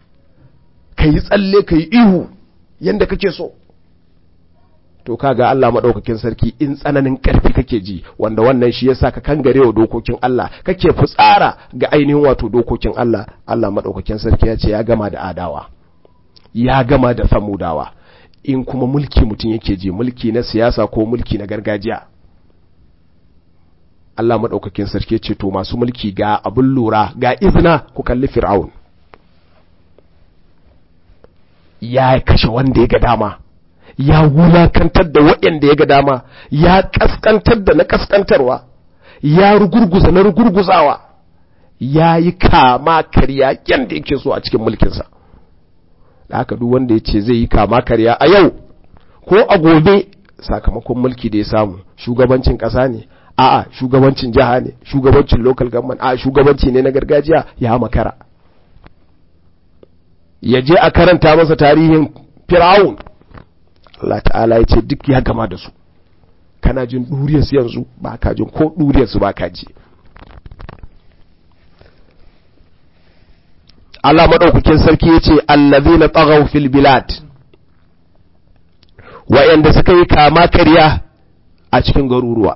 Speaker 1: ka yi tsalle ka yi ihu yadda kake so to kaga Allah maɗaukakin sarki in tsananin ƙarfi kake ji wanda wannan shi yasa ka kangare wa dokokin Allah kake fitsara ga ainihin wato dokokin Allah Allah maɗaukakin sarki ya ce ya gama da adawa ya gama da samudawa in kuma mulki mutum yake ji mulki na siyasa ko mulki na gargajiya Allah maɗaukakin sarki ce to masu mulki ga abin lura ga izina ku kalli fir'aun ya kashe wanda ya ga dama ya wulakantar da waɗanda ya ga dama ya ƙasƙantar da na ƙasƙantarwa ya rugurguza na rugurguzawa ya yi kama karya yadda yake so a cikin mulkinsa da haka duk wanda ya ce zai yi kama karya a yau ko a gobe sakamakon mulki da ya samu shugabancin ƙasa ne a'a shugabancin jiha ne shugabancin local government a shugabanci ne na gargajiya ya makara ya je a karanta masa tarihin fir'aun Allah ta'ala ya ce duk ya gama da su kana jin ɗuriyarsu yanzu ba ka jin ko ɗuriyarsu ba ka ji Allah maɗaukakin sarki ya ce allazi na tsagau fil bilad wa'yanda suka yi kama karya a cikin garuruwa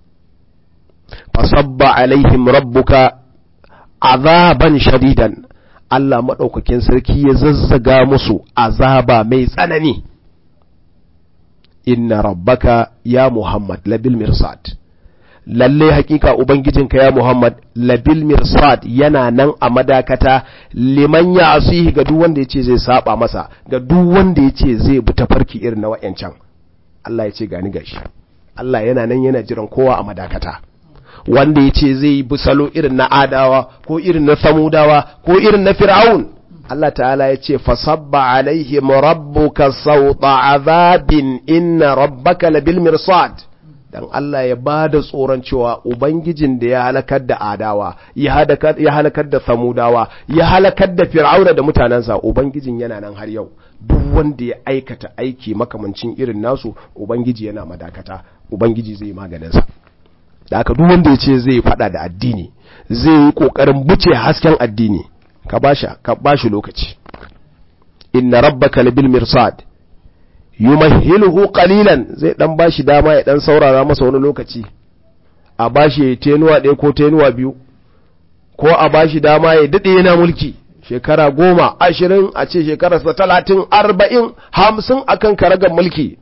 Speaker 1: fasabba alaihim rabbuka azaban shadidan Allah maɗaukakin sarki ya zazzaga musu azaba mai tsanani inna rabbaka ya Muhammad labil mirsad lalle hakika ubangijinka ya Muhammad labil mirsad yana nan a madakata liman ya asihi ga duk wanda yace zai saba masa ga duk wanda yace zai bi tafarki irin na wayancan Allah ya ce gani gashi Allah yana nan yana jiran kowa a madakata wanda yace zai bi salo irin na adawa ko irin na samudawa ko irin na fir'aun Allah ta'ala ya ce fasabba alaihim rabbuka sauta azabin inna rabbaka labil mirsad dan Allah ya ba da tsoron cewa ubangijin da ya halakar da adawa ya halakar da samudawa ya halakar da fir'auna da mutanensa ubangijin yana nan har yau duk wanda ya aikata aiki makamancin irin nasu ubangiji yana madakata ubangiji zai maganinsa da aka duk wanda ya ce zai fada da addini zai yi kokarin buce hasken addini ka bashi ka bashi lokaci inna rabbaka labil mirsad yumahhiluhu qalilan zai dan bashi dama ya dan saurara masa wani lokaci a bashi tenuwa ɗaya ko tenuwa biyu ko a bashi dama ya dade yana mulki shekara goma ashirin a ce shekararsa talatin arba'in hamsin akan karagar mulki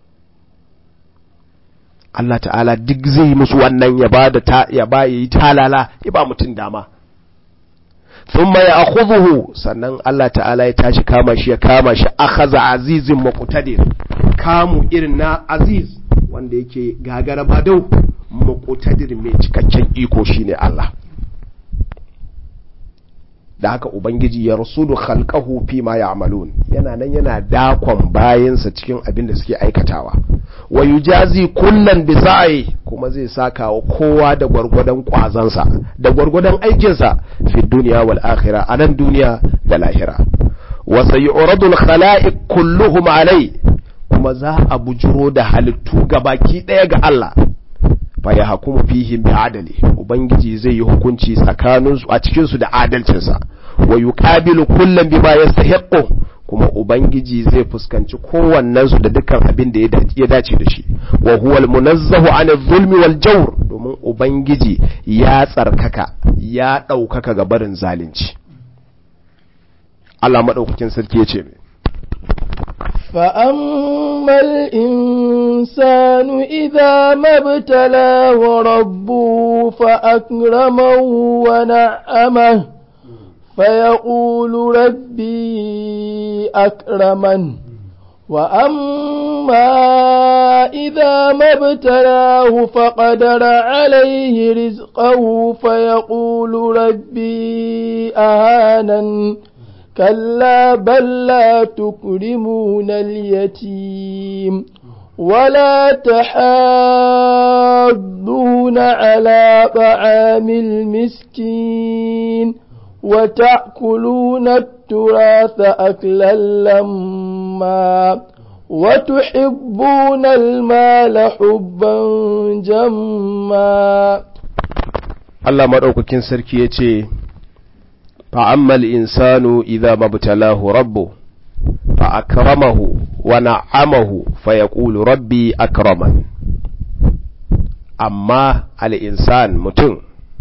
Speaker 1: Allah ta'ala duk zai musu wannan ya ba da ta ya ba yi talala ya ba mutum dama thumma ya akhudhuhu sannan Allah ta'ala ya tashi kama shi ya kama shi akhaza azizin muqtadir kamu irin na aziz wanda yake gagara badau muqtadir mai cikakken iko shine Allah da haka ubangiji ya rasulu khalqahu fi ma ya'malun yana nan yana dakon bayansa cikin abin da suke aikatawa wa yujazi kullan bi sa'i kuma zai saka wa kowa da gwargwadon kwazansa da gwargwadon aikinsa fi dunya wal akhirah a nan duniya da lahira wa sayuradu al khala'iq kulluhum alai kuma za a bujuro da halittu gabaki daya ga Allah fa ya hukumu fihim bi adali ubangiji zai yi hukunci tsakaninsu a cikin su da adalcinsa wa yuqabilu kullan bima yastahiqu kuma ubangiji zai fuskanci kowannen su da dukkan abin da ya dace da shi wa huwal munazzahu an zulmi wal jawr domin ubangiji ya tsarkaka ya daukaka ga barin zalunci Allah madaukakin sarki ya ce
Speaker 2: فأما الإنسان إذا ما ابتلاه ربه فأكرمه ونعمه فيقول ربي أكرمن وأما إذا ما ابتلاه فقدر عليه رزقه فيقول ربي أهانن كلا بل لا تكرمون اليتيم ولا تحاضون على طعام المسكين وتأكلون التراث أكلا لما وتحبون المال حبا جما
Speaker 1: Allah maɗaukakin sarki ya ce, فأما الإنسان إذا ما ابتلاه ربه فأكرمه ونعمه فيقول ربي أكرمن أما الإنسان متن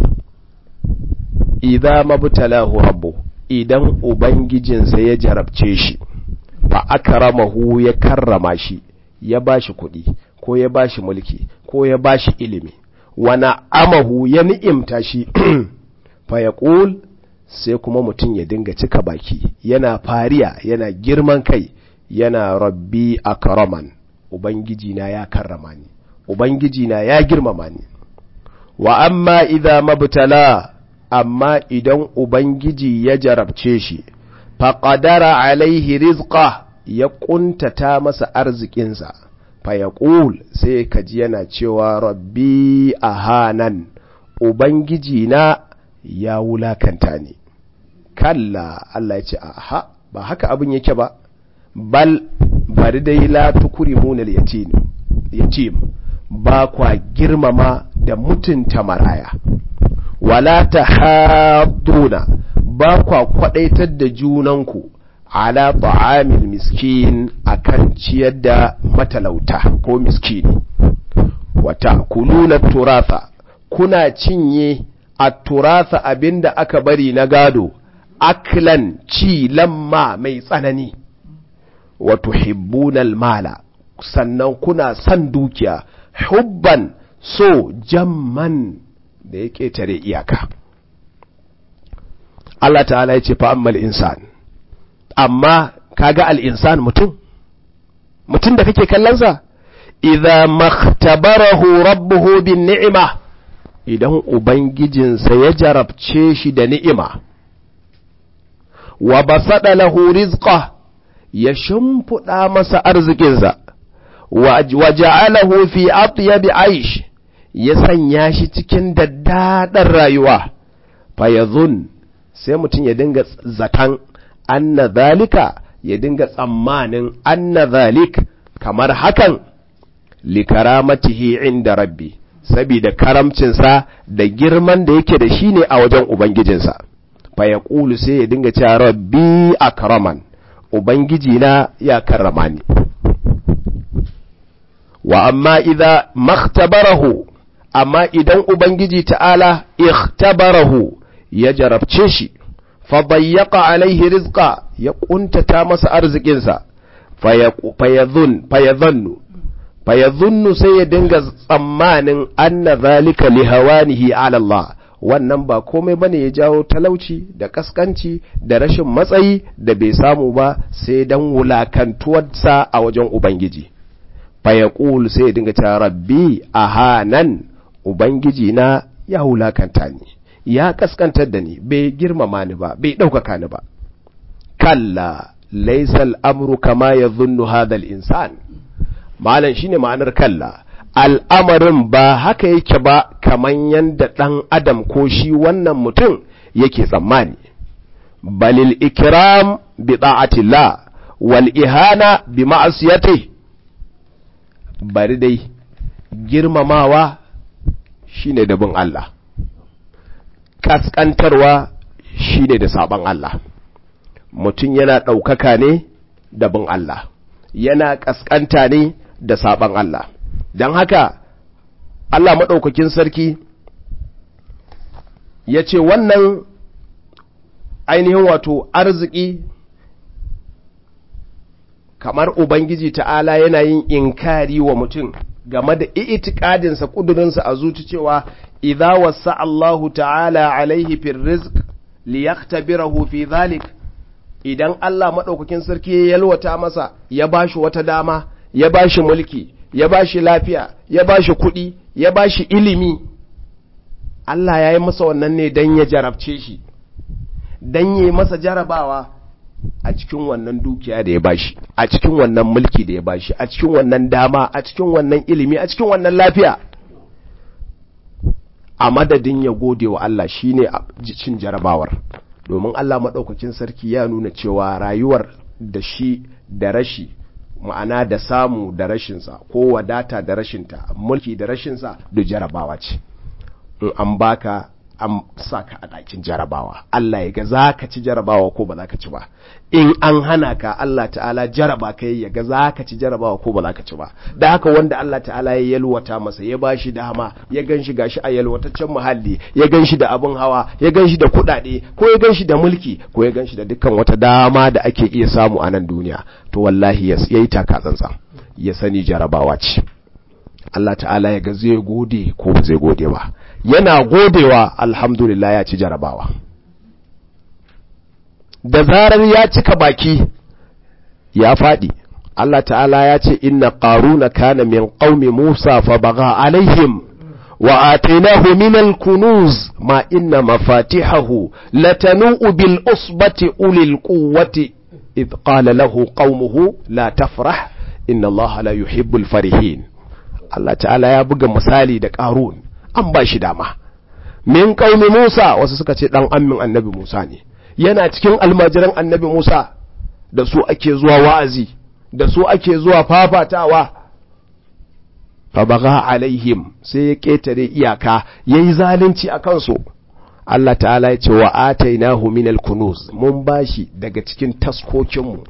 Speaker 1: إذا ما ابتلاه ربه idan ubangijinsa ya jarabce shi fa akramahu ya karrama shi ya bashi kuɗi ko ya bashi mulki ko ya bashi ilimi wa na'amahu ya ni'imta shi fa yaqul sai kuma mutum ya dinga cika baki yana fariya yana girman kai yana rabbi akraman ubangiji na ya karrama ni ubangiji na ya girmama ni wa amma idza mabtala amma idan ubangiji ya jarabce shi faƙadara alaihi rizqa ya ƙuntata masa arzikinsa fa ya sai ka ji yana cewa rabbi a hanan ubangiji na ya wulakanta ni kalla Allah ya ce aha ba haka abin yake ba bal bari dai la tukrimuna al-yatim yatim ba kwa girmama da mutunta maraya wala tahadduna ba kwa kwadaitar da junanku ala ta'amil miskin akan ciyar da matalauta ko miskini wata kuluna turatha kuna cinye a turatha abinda aka bari na gado aklan ci lamma mai tsanani wato hibbunal mala sannan kuna son dukiya hubban so jamman da ya ƙetare iyaka Allah ta'ala ya ce fa'ammal insan amma kaga al'insan mutum mutum da kake kallonsa idha makhtabarahu rabbuhu bin ni'ima idan ubangijinsa ya jarabce shi da ni'ima wa basada lahu rizqa ya shimfiɗa masa arzikinsa wa ja'alahu fi atyabi aish ya sanya shi cikin daddaɗar rayuwa fa yadhun sai mutum ya dinga zaton anna zalika ya dinga tsammanin anna zalik kamar hakan likaramatihi inda rabbi saboda karamcinsa da girman da yake da shi ne a wajen ubangijinsa fa ya sai ya dinga cewa rabbi akraman ubangiji na ya karrama ni wa amma idza makhtabarahu amma idan ubangiji ta'ala ikhtabarahu ya jarabce shi fa dayyaqa alaihi rizqa ya kuntata masa arzikinsa fayadhun fayadhannu fayadhunnu sai ya dinga tsammanin anna zalika lihawanihi ala Allah wannan ba komai bane ya jawo talauci da kaskanci da rashin matsayi da bai samu ba sai dan wulakantuwarsa a wajen ubangiji fayaqul sai ya dinga cewa rabbi ahanan ubangiji na ya wulakanta ni ya kaskantar da ni bai girmama ni ba bai ɗaukaka ni ba kalla laisal amru kama ya zunnu hadal insan malam shine ma'anar kalla al'amarin ba haka yake ba kaman yanda ɗan adam ko shi wannan mutum yake tsammani balil ikram bi ta'atillah wal ihana bi ma'asiyati bari dai girmamawa shine da bin Allah kaskantarwa shine da saban Allah mutum yana ɗaukaka ne da bin Allah yana ƙasƙanta ne da saɓan Allah don haka Allah maɗaukakin sarki ya ce wannan ainihin wato arziki kamar Ubangiji ta'ala yana yin inkari wa mutum game da itikadinsa ƙudurinsa a zuci cewa idza wasa Allahu ta'ala alaihi fil rizq liyaktabirahu fi dhalik idan Allah maɗaukakin sarki ya yalwata masa ya ba shi wata dama ya ba shi mulki ya ba shi lafiya ya ba shi kuɗi ya ba shi ilimi Allah ya yi masa wannan ne don ya jarabce shi don ya yi masa jarabawa a cikin wannan dukiya da ya ba shi a cikin wannan mulki da ya ba shi a cikin wannan dama a cikin wannan ilimi a cikin wannan lafiya a madadin ya gode wa Allah shine cin jarabawar domin Allah maɗaukakin sarki ya nuna cewa rayuwar da shi da rashi ma'ana da samu da rashinsa ko wadata da rashinta mulki da rashinsa da jarabawa ce in an baka an saka a ɗakin jarabawa Allah ya ga za ka ci jarabawa ko ba za ka ci ba in an hana ka Allah ta'ala jaraba ka ya ga za ka ci jarabawa ko ba za ka ci ba da haka wanda Allah ta'ala ya yalwata masa ya ba shi dama ya gan shi gashi a yalwataccen muhalli ya gan shi da abin hawa ya gan shi da kuɗaɗe ko ya gan shi da mulki ko ya gan shi da dukkan wata dama da ake iya samu a nan duniya to wallahi ya yi taka tsantsan ya sani jarabawa ce Allah ta'ala ya ga zai gode ko ba zai gode ba yana godewa alhamdulillah ya ci jarabawa da zarar ya cika baki ya faɗi Allah ta'ala ya ce inna qaruna kana min qaumi Musa fa baga alaihim wa atainahu min al-kunuz ma inna mafatihahu latanu bil usbati ulil quwwati idh qala lahu qaumuhu la tafrah inna Allah la yuhibbul farihin Allah ta'ala ya buga misali da Qarun an ba shi dama min qaumi Musa wasu suka ce dan ammin annabi Musa ne yana cikin almajiran annabi Musa da su ake zuwa wa'azi da su ake zuwa fafatawa fa baga alaihim sai ya ketare iyaka yayi zalunci a kansu Allah ta'ala ya ce wa atainahu min al-kunuz mun bashi daga cikin taskokinmu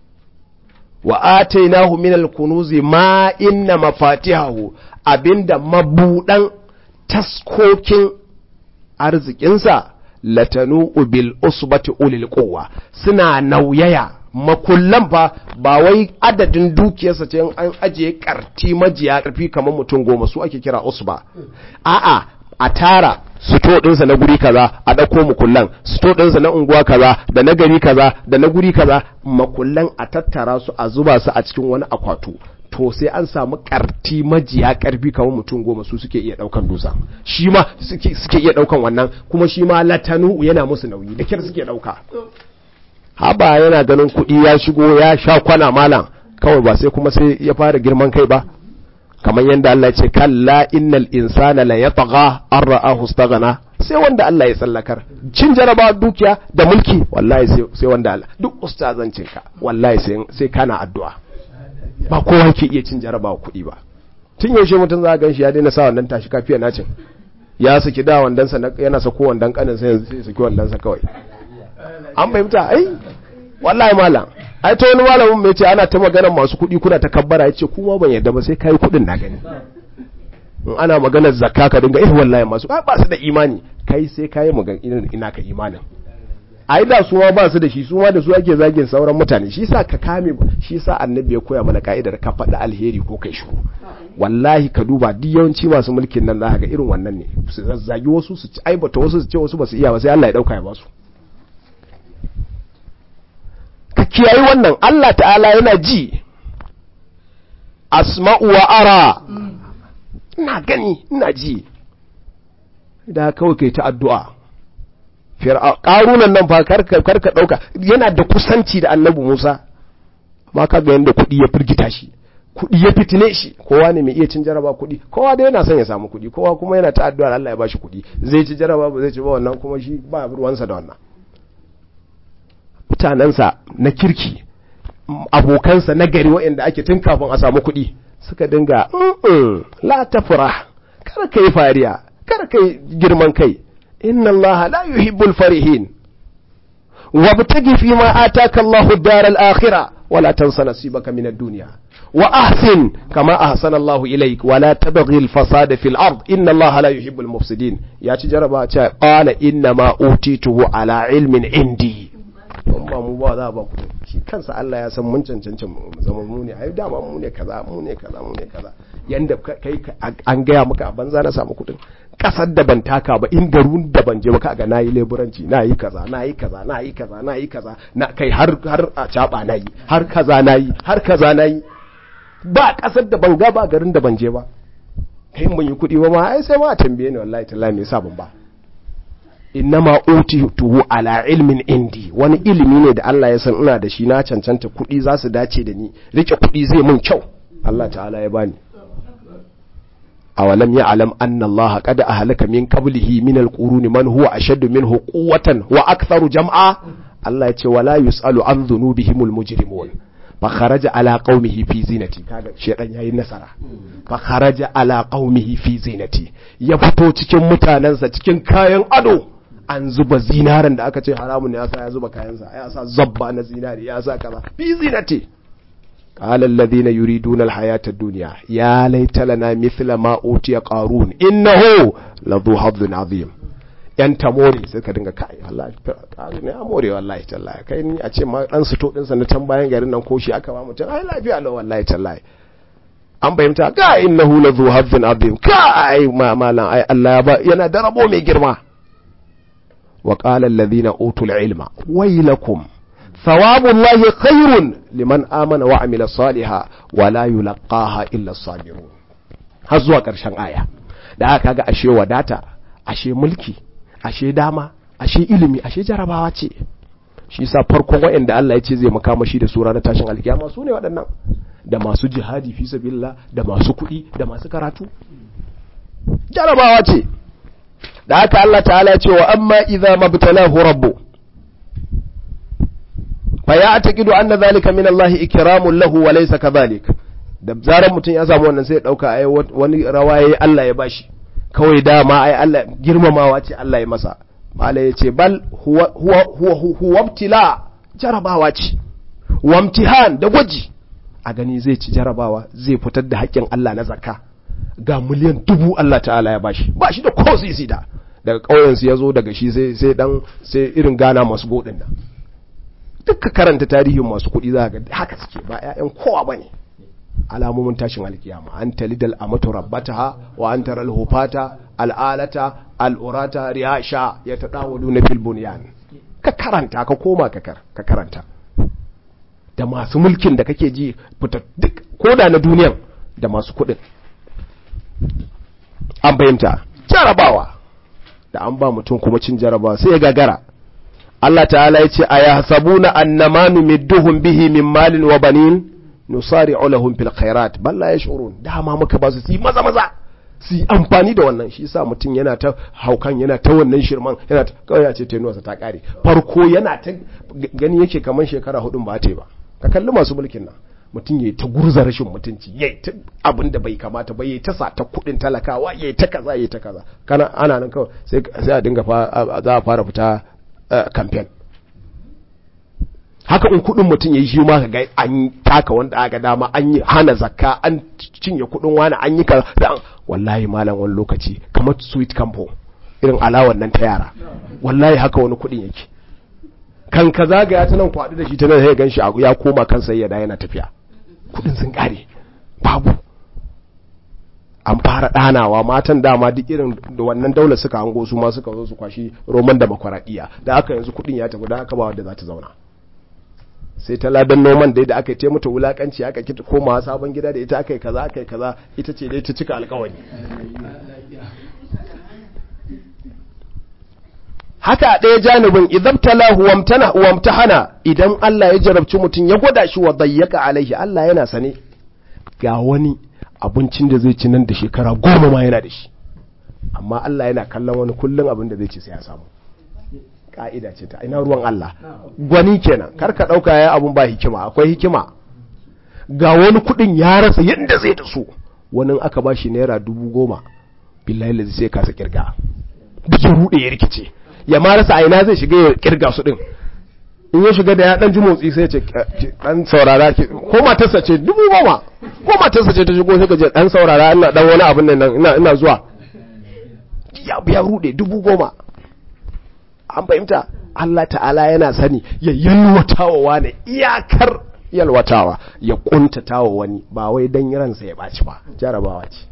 Speaker 1: wa atainahu min al-kunuz ma inna mafatihahu abinda mabudan taskokin arzikinsa latanu bil usbati ulil quwwa suna nauyaya makullan fa ba wai adadin dukiyarsa ce an ajiye karti majiya karfi kamar mutum goma su ake kira usba a'a a tara sito ɗinsa na guri kaza a ɗauko makullan sito ɗinsa na unguwa kaza da na gari kaza da na guri kaza makullan a tattara su a zuba su a cikin wani akwatu to sai an samu karti majiya karfi kamar mutum goma su suke iya daukan dusa shi ma suke iya daukan wannan kuma shi ma latanu yana musu nauyi da kyar suke dauka haba yana ganin kuɗi ya shigo ya sha kwana malam kawai ba sai kuma sai ya fara girman kai ba kamar yadda Allah ya ce kalla innal insana la yatgha an ra'ahu istaghna sai wanda Allah ya tsallakar cin jaraba dukiya da mulki wallahi sai wanda Allah duk ustazancin ka wallahi sai sai kana addu'a ba kowa ke iya cin jarabawa kuɗi ba tun yaushe mutum za a gan shi ya daina sa wannan tashi kafiya nacin ya saki da wandansa yana sako wandan kanin sai ya saki wandansa kawai an fahimta ai wallahi malam ai ta wani malamin mai ce ana ta magana masu kuɗi kuna ta kabbara yace kuma ban yarda ba sai kai kuɗin na gani in ana maganar zakka ka dinga eh wallahi masu ba su da imani kai sai kai magana ina ka imanin ai da su ma ba su da shi su ma da su ake zagin sauran mutane shi sa ka kame shi sa annabi ya koya mana ka'idar ka faɗi alheri ko kai shiru wallahi ka duba duk yawanci masu mulkin nan zaka ga irin wannan ne su zazzagi wasu su ci aibata wasu su ce wasu ba su iya ba sai Allah ya dauka ya ba su ka kiyayi wannan Allah ta'ala yana ji asma'u wa ara ina gani ina ji da kawai kai ta addu'a ƙarunan nan fa karka ɗauka yana da kusanci da annabi Musa ma ka ga yadda kuɗi ya firgita shi kuɗi ya fitine shi kowa ne mai iya cin jaraba kuɗi kowa da yana son ya samu kuɗi kowa kuma yana ta addu'ar Allah ya bashi kuɗi zai ci jaraba ba zai ci ba wannan kuma shi ba ruwansa da wannan mutanensa na kirki abokansa na gari waɗanda ake tun kafin a samu kuɗi suka dinga la tafra kar ka yi fariya kar ka yi girman kai inna Allah la yuhibbul farihin wabtagi fi ma ataka Allah ad-dar al-akhirah wala tansa nasibaka min ad-dunya wa ahsin kama ahsana Allah ilayk wala tabghi al-fasada fil ard inna Allah la yuhibbul mufsidin ya ci jaraba ce qala inna ma utituhu ala ilmin indi don ba mu ba za ba ku shi kansa Allah ya san mun cancanci mu zama mu ne ai dama mu ne kaza mu ne kaza mu ne kaza yanda kai an gaya maka a banza na samu kuɗin kasar da ban taka ba in garun da ban je ba kaga nayi leburanci nayi kaza nayi kaza nayi kaza nayi kaza na kai har har a caba nayi har kaza nayi har kaza nayi ba kasar da ban ga ba garin da ban je ba kai mun yi kuɗi ba ma ai sai ma a tambaye ni wallahi tallahi me yasa ban ba innama utituhu ala ilmin indi wani ilimi ne da Allah ya san ina da shi na cancanta kuɗi za su dace da ni rike kuɗi zai mun kyau Allah ta'ala ya bani awalam ya'lam anna Allah qad ahlaka min qablihi min alquruni man huwa ashaddu minhu quwwatan wa aktharu jam'a Allah ya ce wala yusalu an dhunubihimul mujrimun fa kharaja ala qaumihi fi zinati kaga shedan yayi nasara fa kharaja ala qaumihi fi zinati ya fito cikin mutanansa cikin kayan ado an zuba zinaran da aka ce haramun ne yasa ya zuba kayansa ya sa zabba na zinari ya sa kaza fi zinati قال الذين يريدون الحياة الدنيا يا ليت لنا مثل ما أوتي قارون إنه لذو حظ عظيم yan tamori sai ka dinga kai wallahi ne a more wallahi tallahi kai ni a ce ma dan su to din sa na can bayan garin nan ko shi aka ba mutum ai lafiya lau wallahi tallahi an bayyanta ga innahu la zu hazzin azim kai ma malan ai Allah ba yana da rabo mai girma wa qala alladhina utul ilma waylakum thawabullahi khairun liman amana wa amila saliha wa la yulqaha illa as-sabirun har zuwa karshen aya da aka ga ashe wadata ashe mulki ashe dama ashe ilimi ashe jarabawa ce shi sa farkon wa'anda Allah ya ce zai makamashi da sura na tashin alkiyama su ne waɗannan da masu jihadi fi sabilillah da masu kuɗi da masu karatu jarabawa ce da haka Allah ta'ala ya ce wa amma idza mabtalahu rabbu fa ya'taqidu anna dhalika min Allah ikramun lahu wa laysa kadhalik da zaran mutum ya samu wannan sai ya dauka ai wani rawaye Allah ya bashi kawai dama ai Allah girmamawa ce Allah ya masa mala ya ce bal huwa huwa huwa ibtila jarabawa ce wa imtihan da gwaji a gani zai ci jarabawa zai fitar da haƙƙin Allah na zakka ga miliyan dubu Allah ta'ala ya bashi bashi da ko sisi da daga ƙauyen su yazo daga shi sai sai dan sai irin gana masu godin nan duka karanta tarihin masu kuɗi za ga haka suke ba ƴaƴan kowa bane alamomin tashin alkiyama an talidal amatu rabbataha wa an taral hufata al'alata al'urata riyasha ya tadawalu na fil bunyan ka karanta ka koma ka ka karanta da masu mulkin da kake ji fita duk koda na duniyan da masu kuɗin an bayyanta jarabawa da an ba mutum kuma cin jarabawa sai ya gagara Allah ta'ala ya ce a ya hasabuna annama numidduhum bihi min malin wa banin nusari'u lahum fil khairat bal la yash'urun dama muka ba su su maza maza su amfani da wannan shi yasa mutum yana ta haukan yana ta wannan shirman yana ta kawai ya ce tenuwarsa ta kare farko yana ta gani yake kaman shekara hudun ba ta ba ka kalli masu mulkin nan mutum yayi ta gurza rashin mutunci yayi ta abin da bai kamata ba yayi ta sa ta kudin talakawa yayi ta kaza yayi ta kaza kana ana nan kawai sai sai a dinga za a fara fita campaign haka in kudin mutum ya yi shi ma ga an taka wanda aka dama an yi hana zakka an cinye kudin wani an yi kaza wallahi malam wani lokaci kamar sweet campo irin alawan nan ta yara wallahi haka wani kudin yake kan ka zagaya ta nan kwaɗi da shi ta nan sai gan shi ya koma kan sai ya da yana tafiya kudin sun kare babu an fara ɗanawa matan dama duk irin da wannan daular suka hango su ma suka zo su kwashi roman da makwaradiyya da aka yanzu kudin ya tafi da aka ba wadda za ta zauna sai ta ladan noman dai da aka yi mata wulakanci aka kita komawa sabon gida da ita aka yi kaza aka yi kaza ita ce dai ta cika alkawari haka a ɗaya janibin idabtalahu wamtana wamtahana idan Allah ya jarabci mutum ya gwada shi wa dayyaka alaihi Allah yana sane ga wani abincin da zai ci nan da shekara goma ma yana da shi amma Allah yana kallon wani kullum abin da zai ci sai ya samu ka'ida ce ta ina ruwan Allah gwani kenan kar ka dauka yayi abun ba hikima akwai hikima ga wani kudin ya rasa yadda zai da su wani aka ba shi naira dubu goma billahi lazi sai kasa kirga duk rude ya rikice ya ma rasa aina zai shiga ya kirga su din in ya shiga da ya dan ji motsi sai ce dan saurara ki ko matarsa ce dubu goma ko matarsa ce ta shigo sai ka je dan saurara ina dan wani abin nan ina ina zuwa ya ya rude dubu goma an fahimta Allah ta'ala yana sani ya yalwatawa wani iyakar yalwatawa ya kuntatawa wani ba wai dan ransa ya baci ba jarabawa ce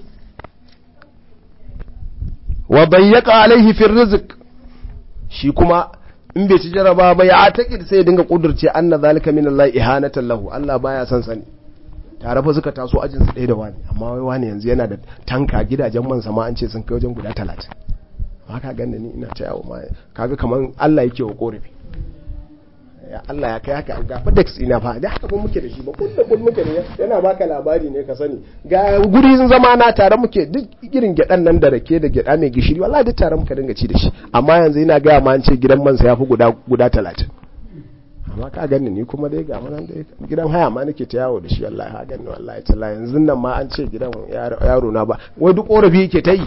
Speaker 1: wa bayyaka alaihi fi rizq shi kuma in bai ci jaraba ba ya taƙi sai ya dinga kudurce anna zalika min Allah ihanatan lahu Allah baya son sani tare fa suka taso ajin su ɗaya da wani amma wai wani yanzu yana da tanka gidajen man sama an ce sun kai wajen guda talatin haka ganda ni ina ta yawo ma kaga kaman Allah yake wa korafi ya Allah ya kai haka ga FedEx ina fa da haka muke da shi ba kun da kun muke ne yana baka labari ne ka sani ga guri sun zama na tare muke duk irin gyadan nan da rake da gyada mai gishiri wallahi duk tare muka dinga ci da shi amma yanzu ina ga ma an ce gidan man sa yafi guda guda 30 amma ka gani ni kuma dai ga nan dai gidan haya ma nake ta yawo da shi wallahi ha gani wallahi talla yanzu nan ma an ce gidan yaro na ba wai duk korafi yake ta yi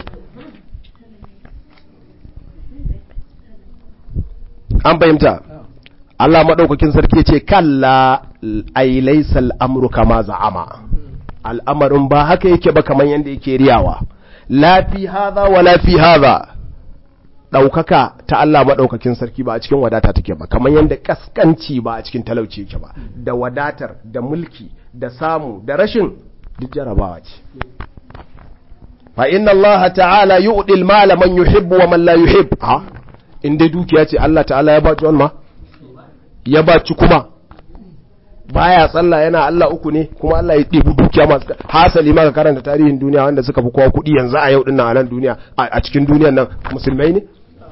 Speaker 1: an fahimta Allah maɗaukakin sarki ce kalla ai laysa al'amru kama za'ama al'amarin ba haka yake ba kaman yanda yake riyawa la fi hadha wa la fi hadha daukaka ta Allah maɗaukakin sarki ba a cikin wadata take ba kaman yanda kaskanci ba a cikin talauci yake ba da wadatar da mulki da samu da rashin duk jarabawa ce fa inna Allah ta'ala yu'ti al-mala man yuhibbu wa man la yuhib ha in dai dukiya ce Allah ta'ala ya ba John ma ya ba ci kuma baya tsalla yana Allah uku ne kuma Allah ya ɗebi dukiya dukiya masu hasali ma ka karanta tarihin duniya wanda suka fi kowa kuɗi yanzu a yau din nan a nan duniya a cikin duniyan nan musulmai ne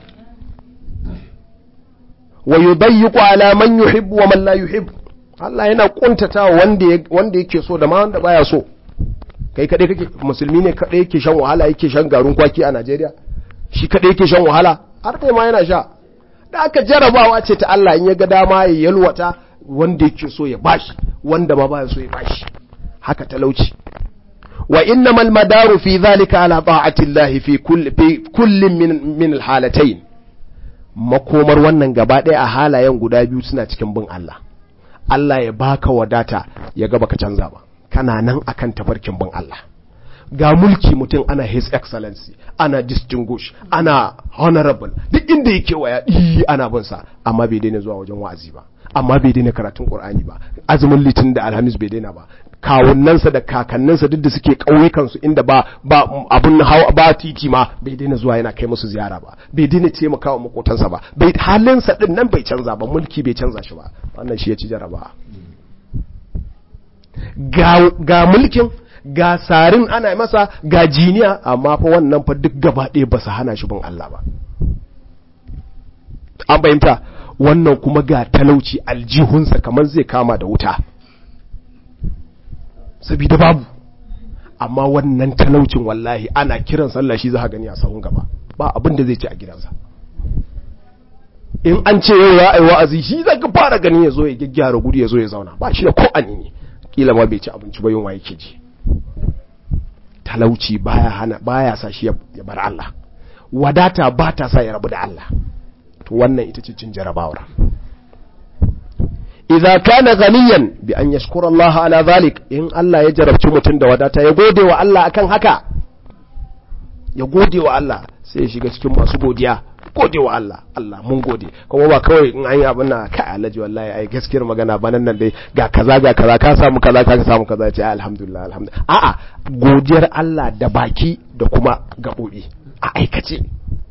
Speaker 1: wa yudayyiqu ala man yuhibbu wa man la yuhibbu Allah yana kuntata wanda wanda yake so da ma wanda baya so kai kadai kake musulmi ne kadai yake shan wahala yake shan garin kwaki a Najeriya shi kadai yake shan wahala har kai ma yana sha da aka jarabawa ce ta Allah in ya ga dama ya yalwata wanda yake so ya bashi wanda ma baya so ya bashi haka talauci wa innamal madaru fi dhalika ala ta'ati Allah fi kulli fi kullin min min alhalatayn makomar wannan gaba ɗaya a halayen guda biyu suna cikin bin Allah Allah ya baka wadata ya ga baka canza ba kana nan akan tafarkin bin Allah ga mulki mutum ana his excellency ana distinguish ana honorable duk inda yake waya ɗi ana bin sa amma bai daina zuwa wajen wa'azi ba amma bai daina karatun qur'ani ba azumin litin da alhamis bai daina ba kawunnansa da kakanninsa duk da suke ƙauyukansu inda ba ba abun hawa ba titi ma bai daina zuwa yana kai musu ziyara ba bai daina taimakawa makotansa ba bai halinsa din nan bai canza ba mulki bai canza shi ba wannan shi ya ci jaraba ga, ga mulkin ga sarin ana masa ga jiniya amma fa wannan fa duk gaba ɗaya ba su hana shi bin Allah ba an bayanta wannan kuma ga talauci aljihunsa kamar zai kama da wuta sabida babu amma wannan talaucin wallahi ana kiran sallah shi za gani a sahun gaba ba abin da zai ci a gidansa in an ce yau ya ai wa'azi shi za ka fara gani ya zo ya gyaggyara gudu ya zo ya zauna ba shi da ko ne kila ma bai ci abinci ba yunwa yake ji talauci baya hana baya sa shi ya bar Allah wadata ba ta sa ya rabu da Allah to wannan ita ce cin jarabawar idza kana ghaniyan bi an yashkura Allah ala zalik in Allah ya jarabci mutum da wadata ya gode wa Allah akan haka ya gode wa Allah sai ya shiga cikin masu godiya gode wa Allah Allah mun gode kuma ba kawai in an yi abin na kai alhaji wallahi ai gaskiyar magana ba nan dai ga kaza ga kaza ka samu kaza ka samu kaza ce alhamdulillah alhamdulillah a'a godiyar Allah da baki da kuma gabobi a aikace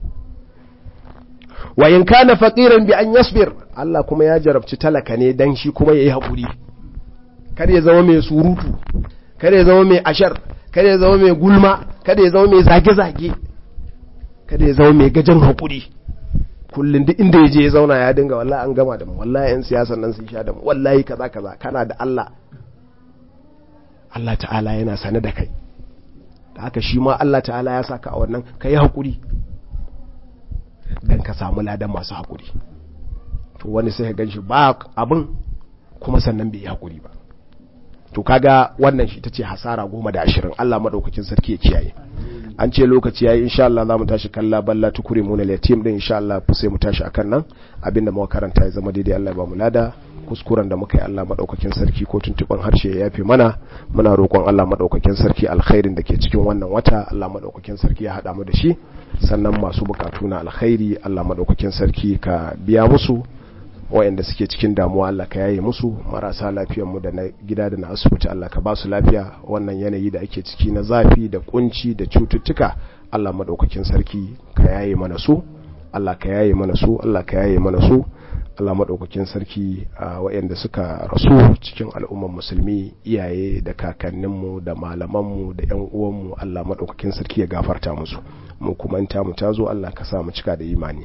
Speaker 1: wa in kana faqiran bi an yasbir Allah kuma ya jarabci talaka ne dan shi kuma yayi hakuri kada ya zama mai surutu kada ya zama mai ashar kada ya zama mai gulma kada ya zama mai zage-zage kada ya zama mai gajen hakuri kullum duk inda ya je ya zauna ya dinga wallahi an gama da mu wallahi yan siyasan nan sun sha da mu wallahi kaza kaza kana da Allah Allah ta'ala yana sane da kai da haka shi ma Allah ta'ala ya saka a wannan kai hakuri dan ka samu ladan masu hakuri to wani sai ka ganshi ba abin kuma sannan bai yi hakuri ba to kaga wannan shi tace hasara goma da ashirin Allah madaukakin sarki ya kiyaye an ce lokaci yayi insha Allah zamu tashi kalla balla tukuri mu na yatim din insha Allah sai mu tashi akan nan abinda muka karanta ya zama daidai Allah ya ba mu lada kuskuren da muka yi Allah madaukakin sarki ko tuntuban harshe ya yafe mana muna roƙon Allah madaukakin sarki alkhairin da ke cikin wannan wata Allah madaukakin sarki ya hada mu da shi sannan masu bukatu na alkhairi Allah madaukakin sarki ka biya musu wayanda suke cikin damuwa Allah ka yaye musu marasa lafiyar mu da na gida da na asibiti Allah ka ba su lafiya wannan yanayi da ake ciki na zafi da kunci da cututtuka Allah madaukakin sarki ka yaye mana su Allah ka yaye mana su Allah ka yaye mana su Allah madaukakin sarki a wayanda suka rasu cikin al'ummar musulmi iyaye da kakanninmu da malamanmu da ƴan uwanmu Allah madaukakin sarki ya gafarta musu mu kuma in ta mu tazo Allah ka sa mu cika da imani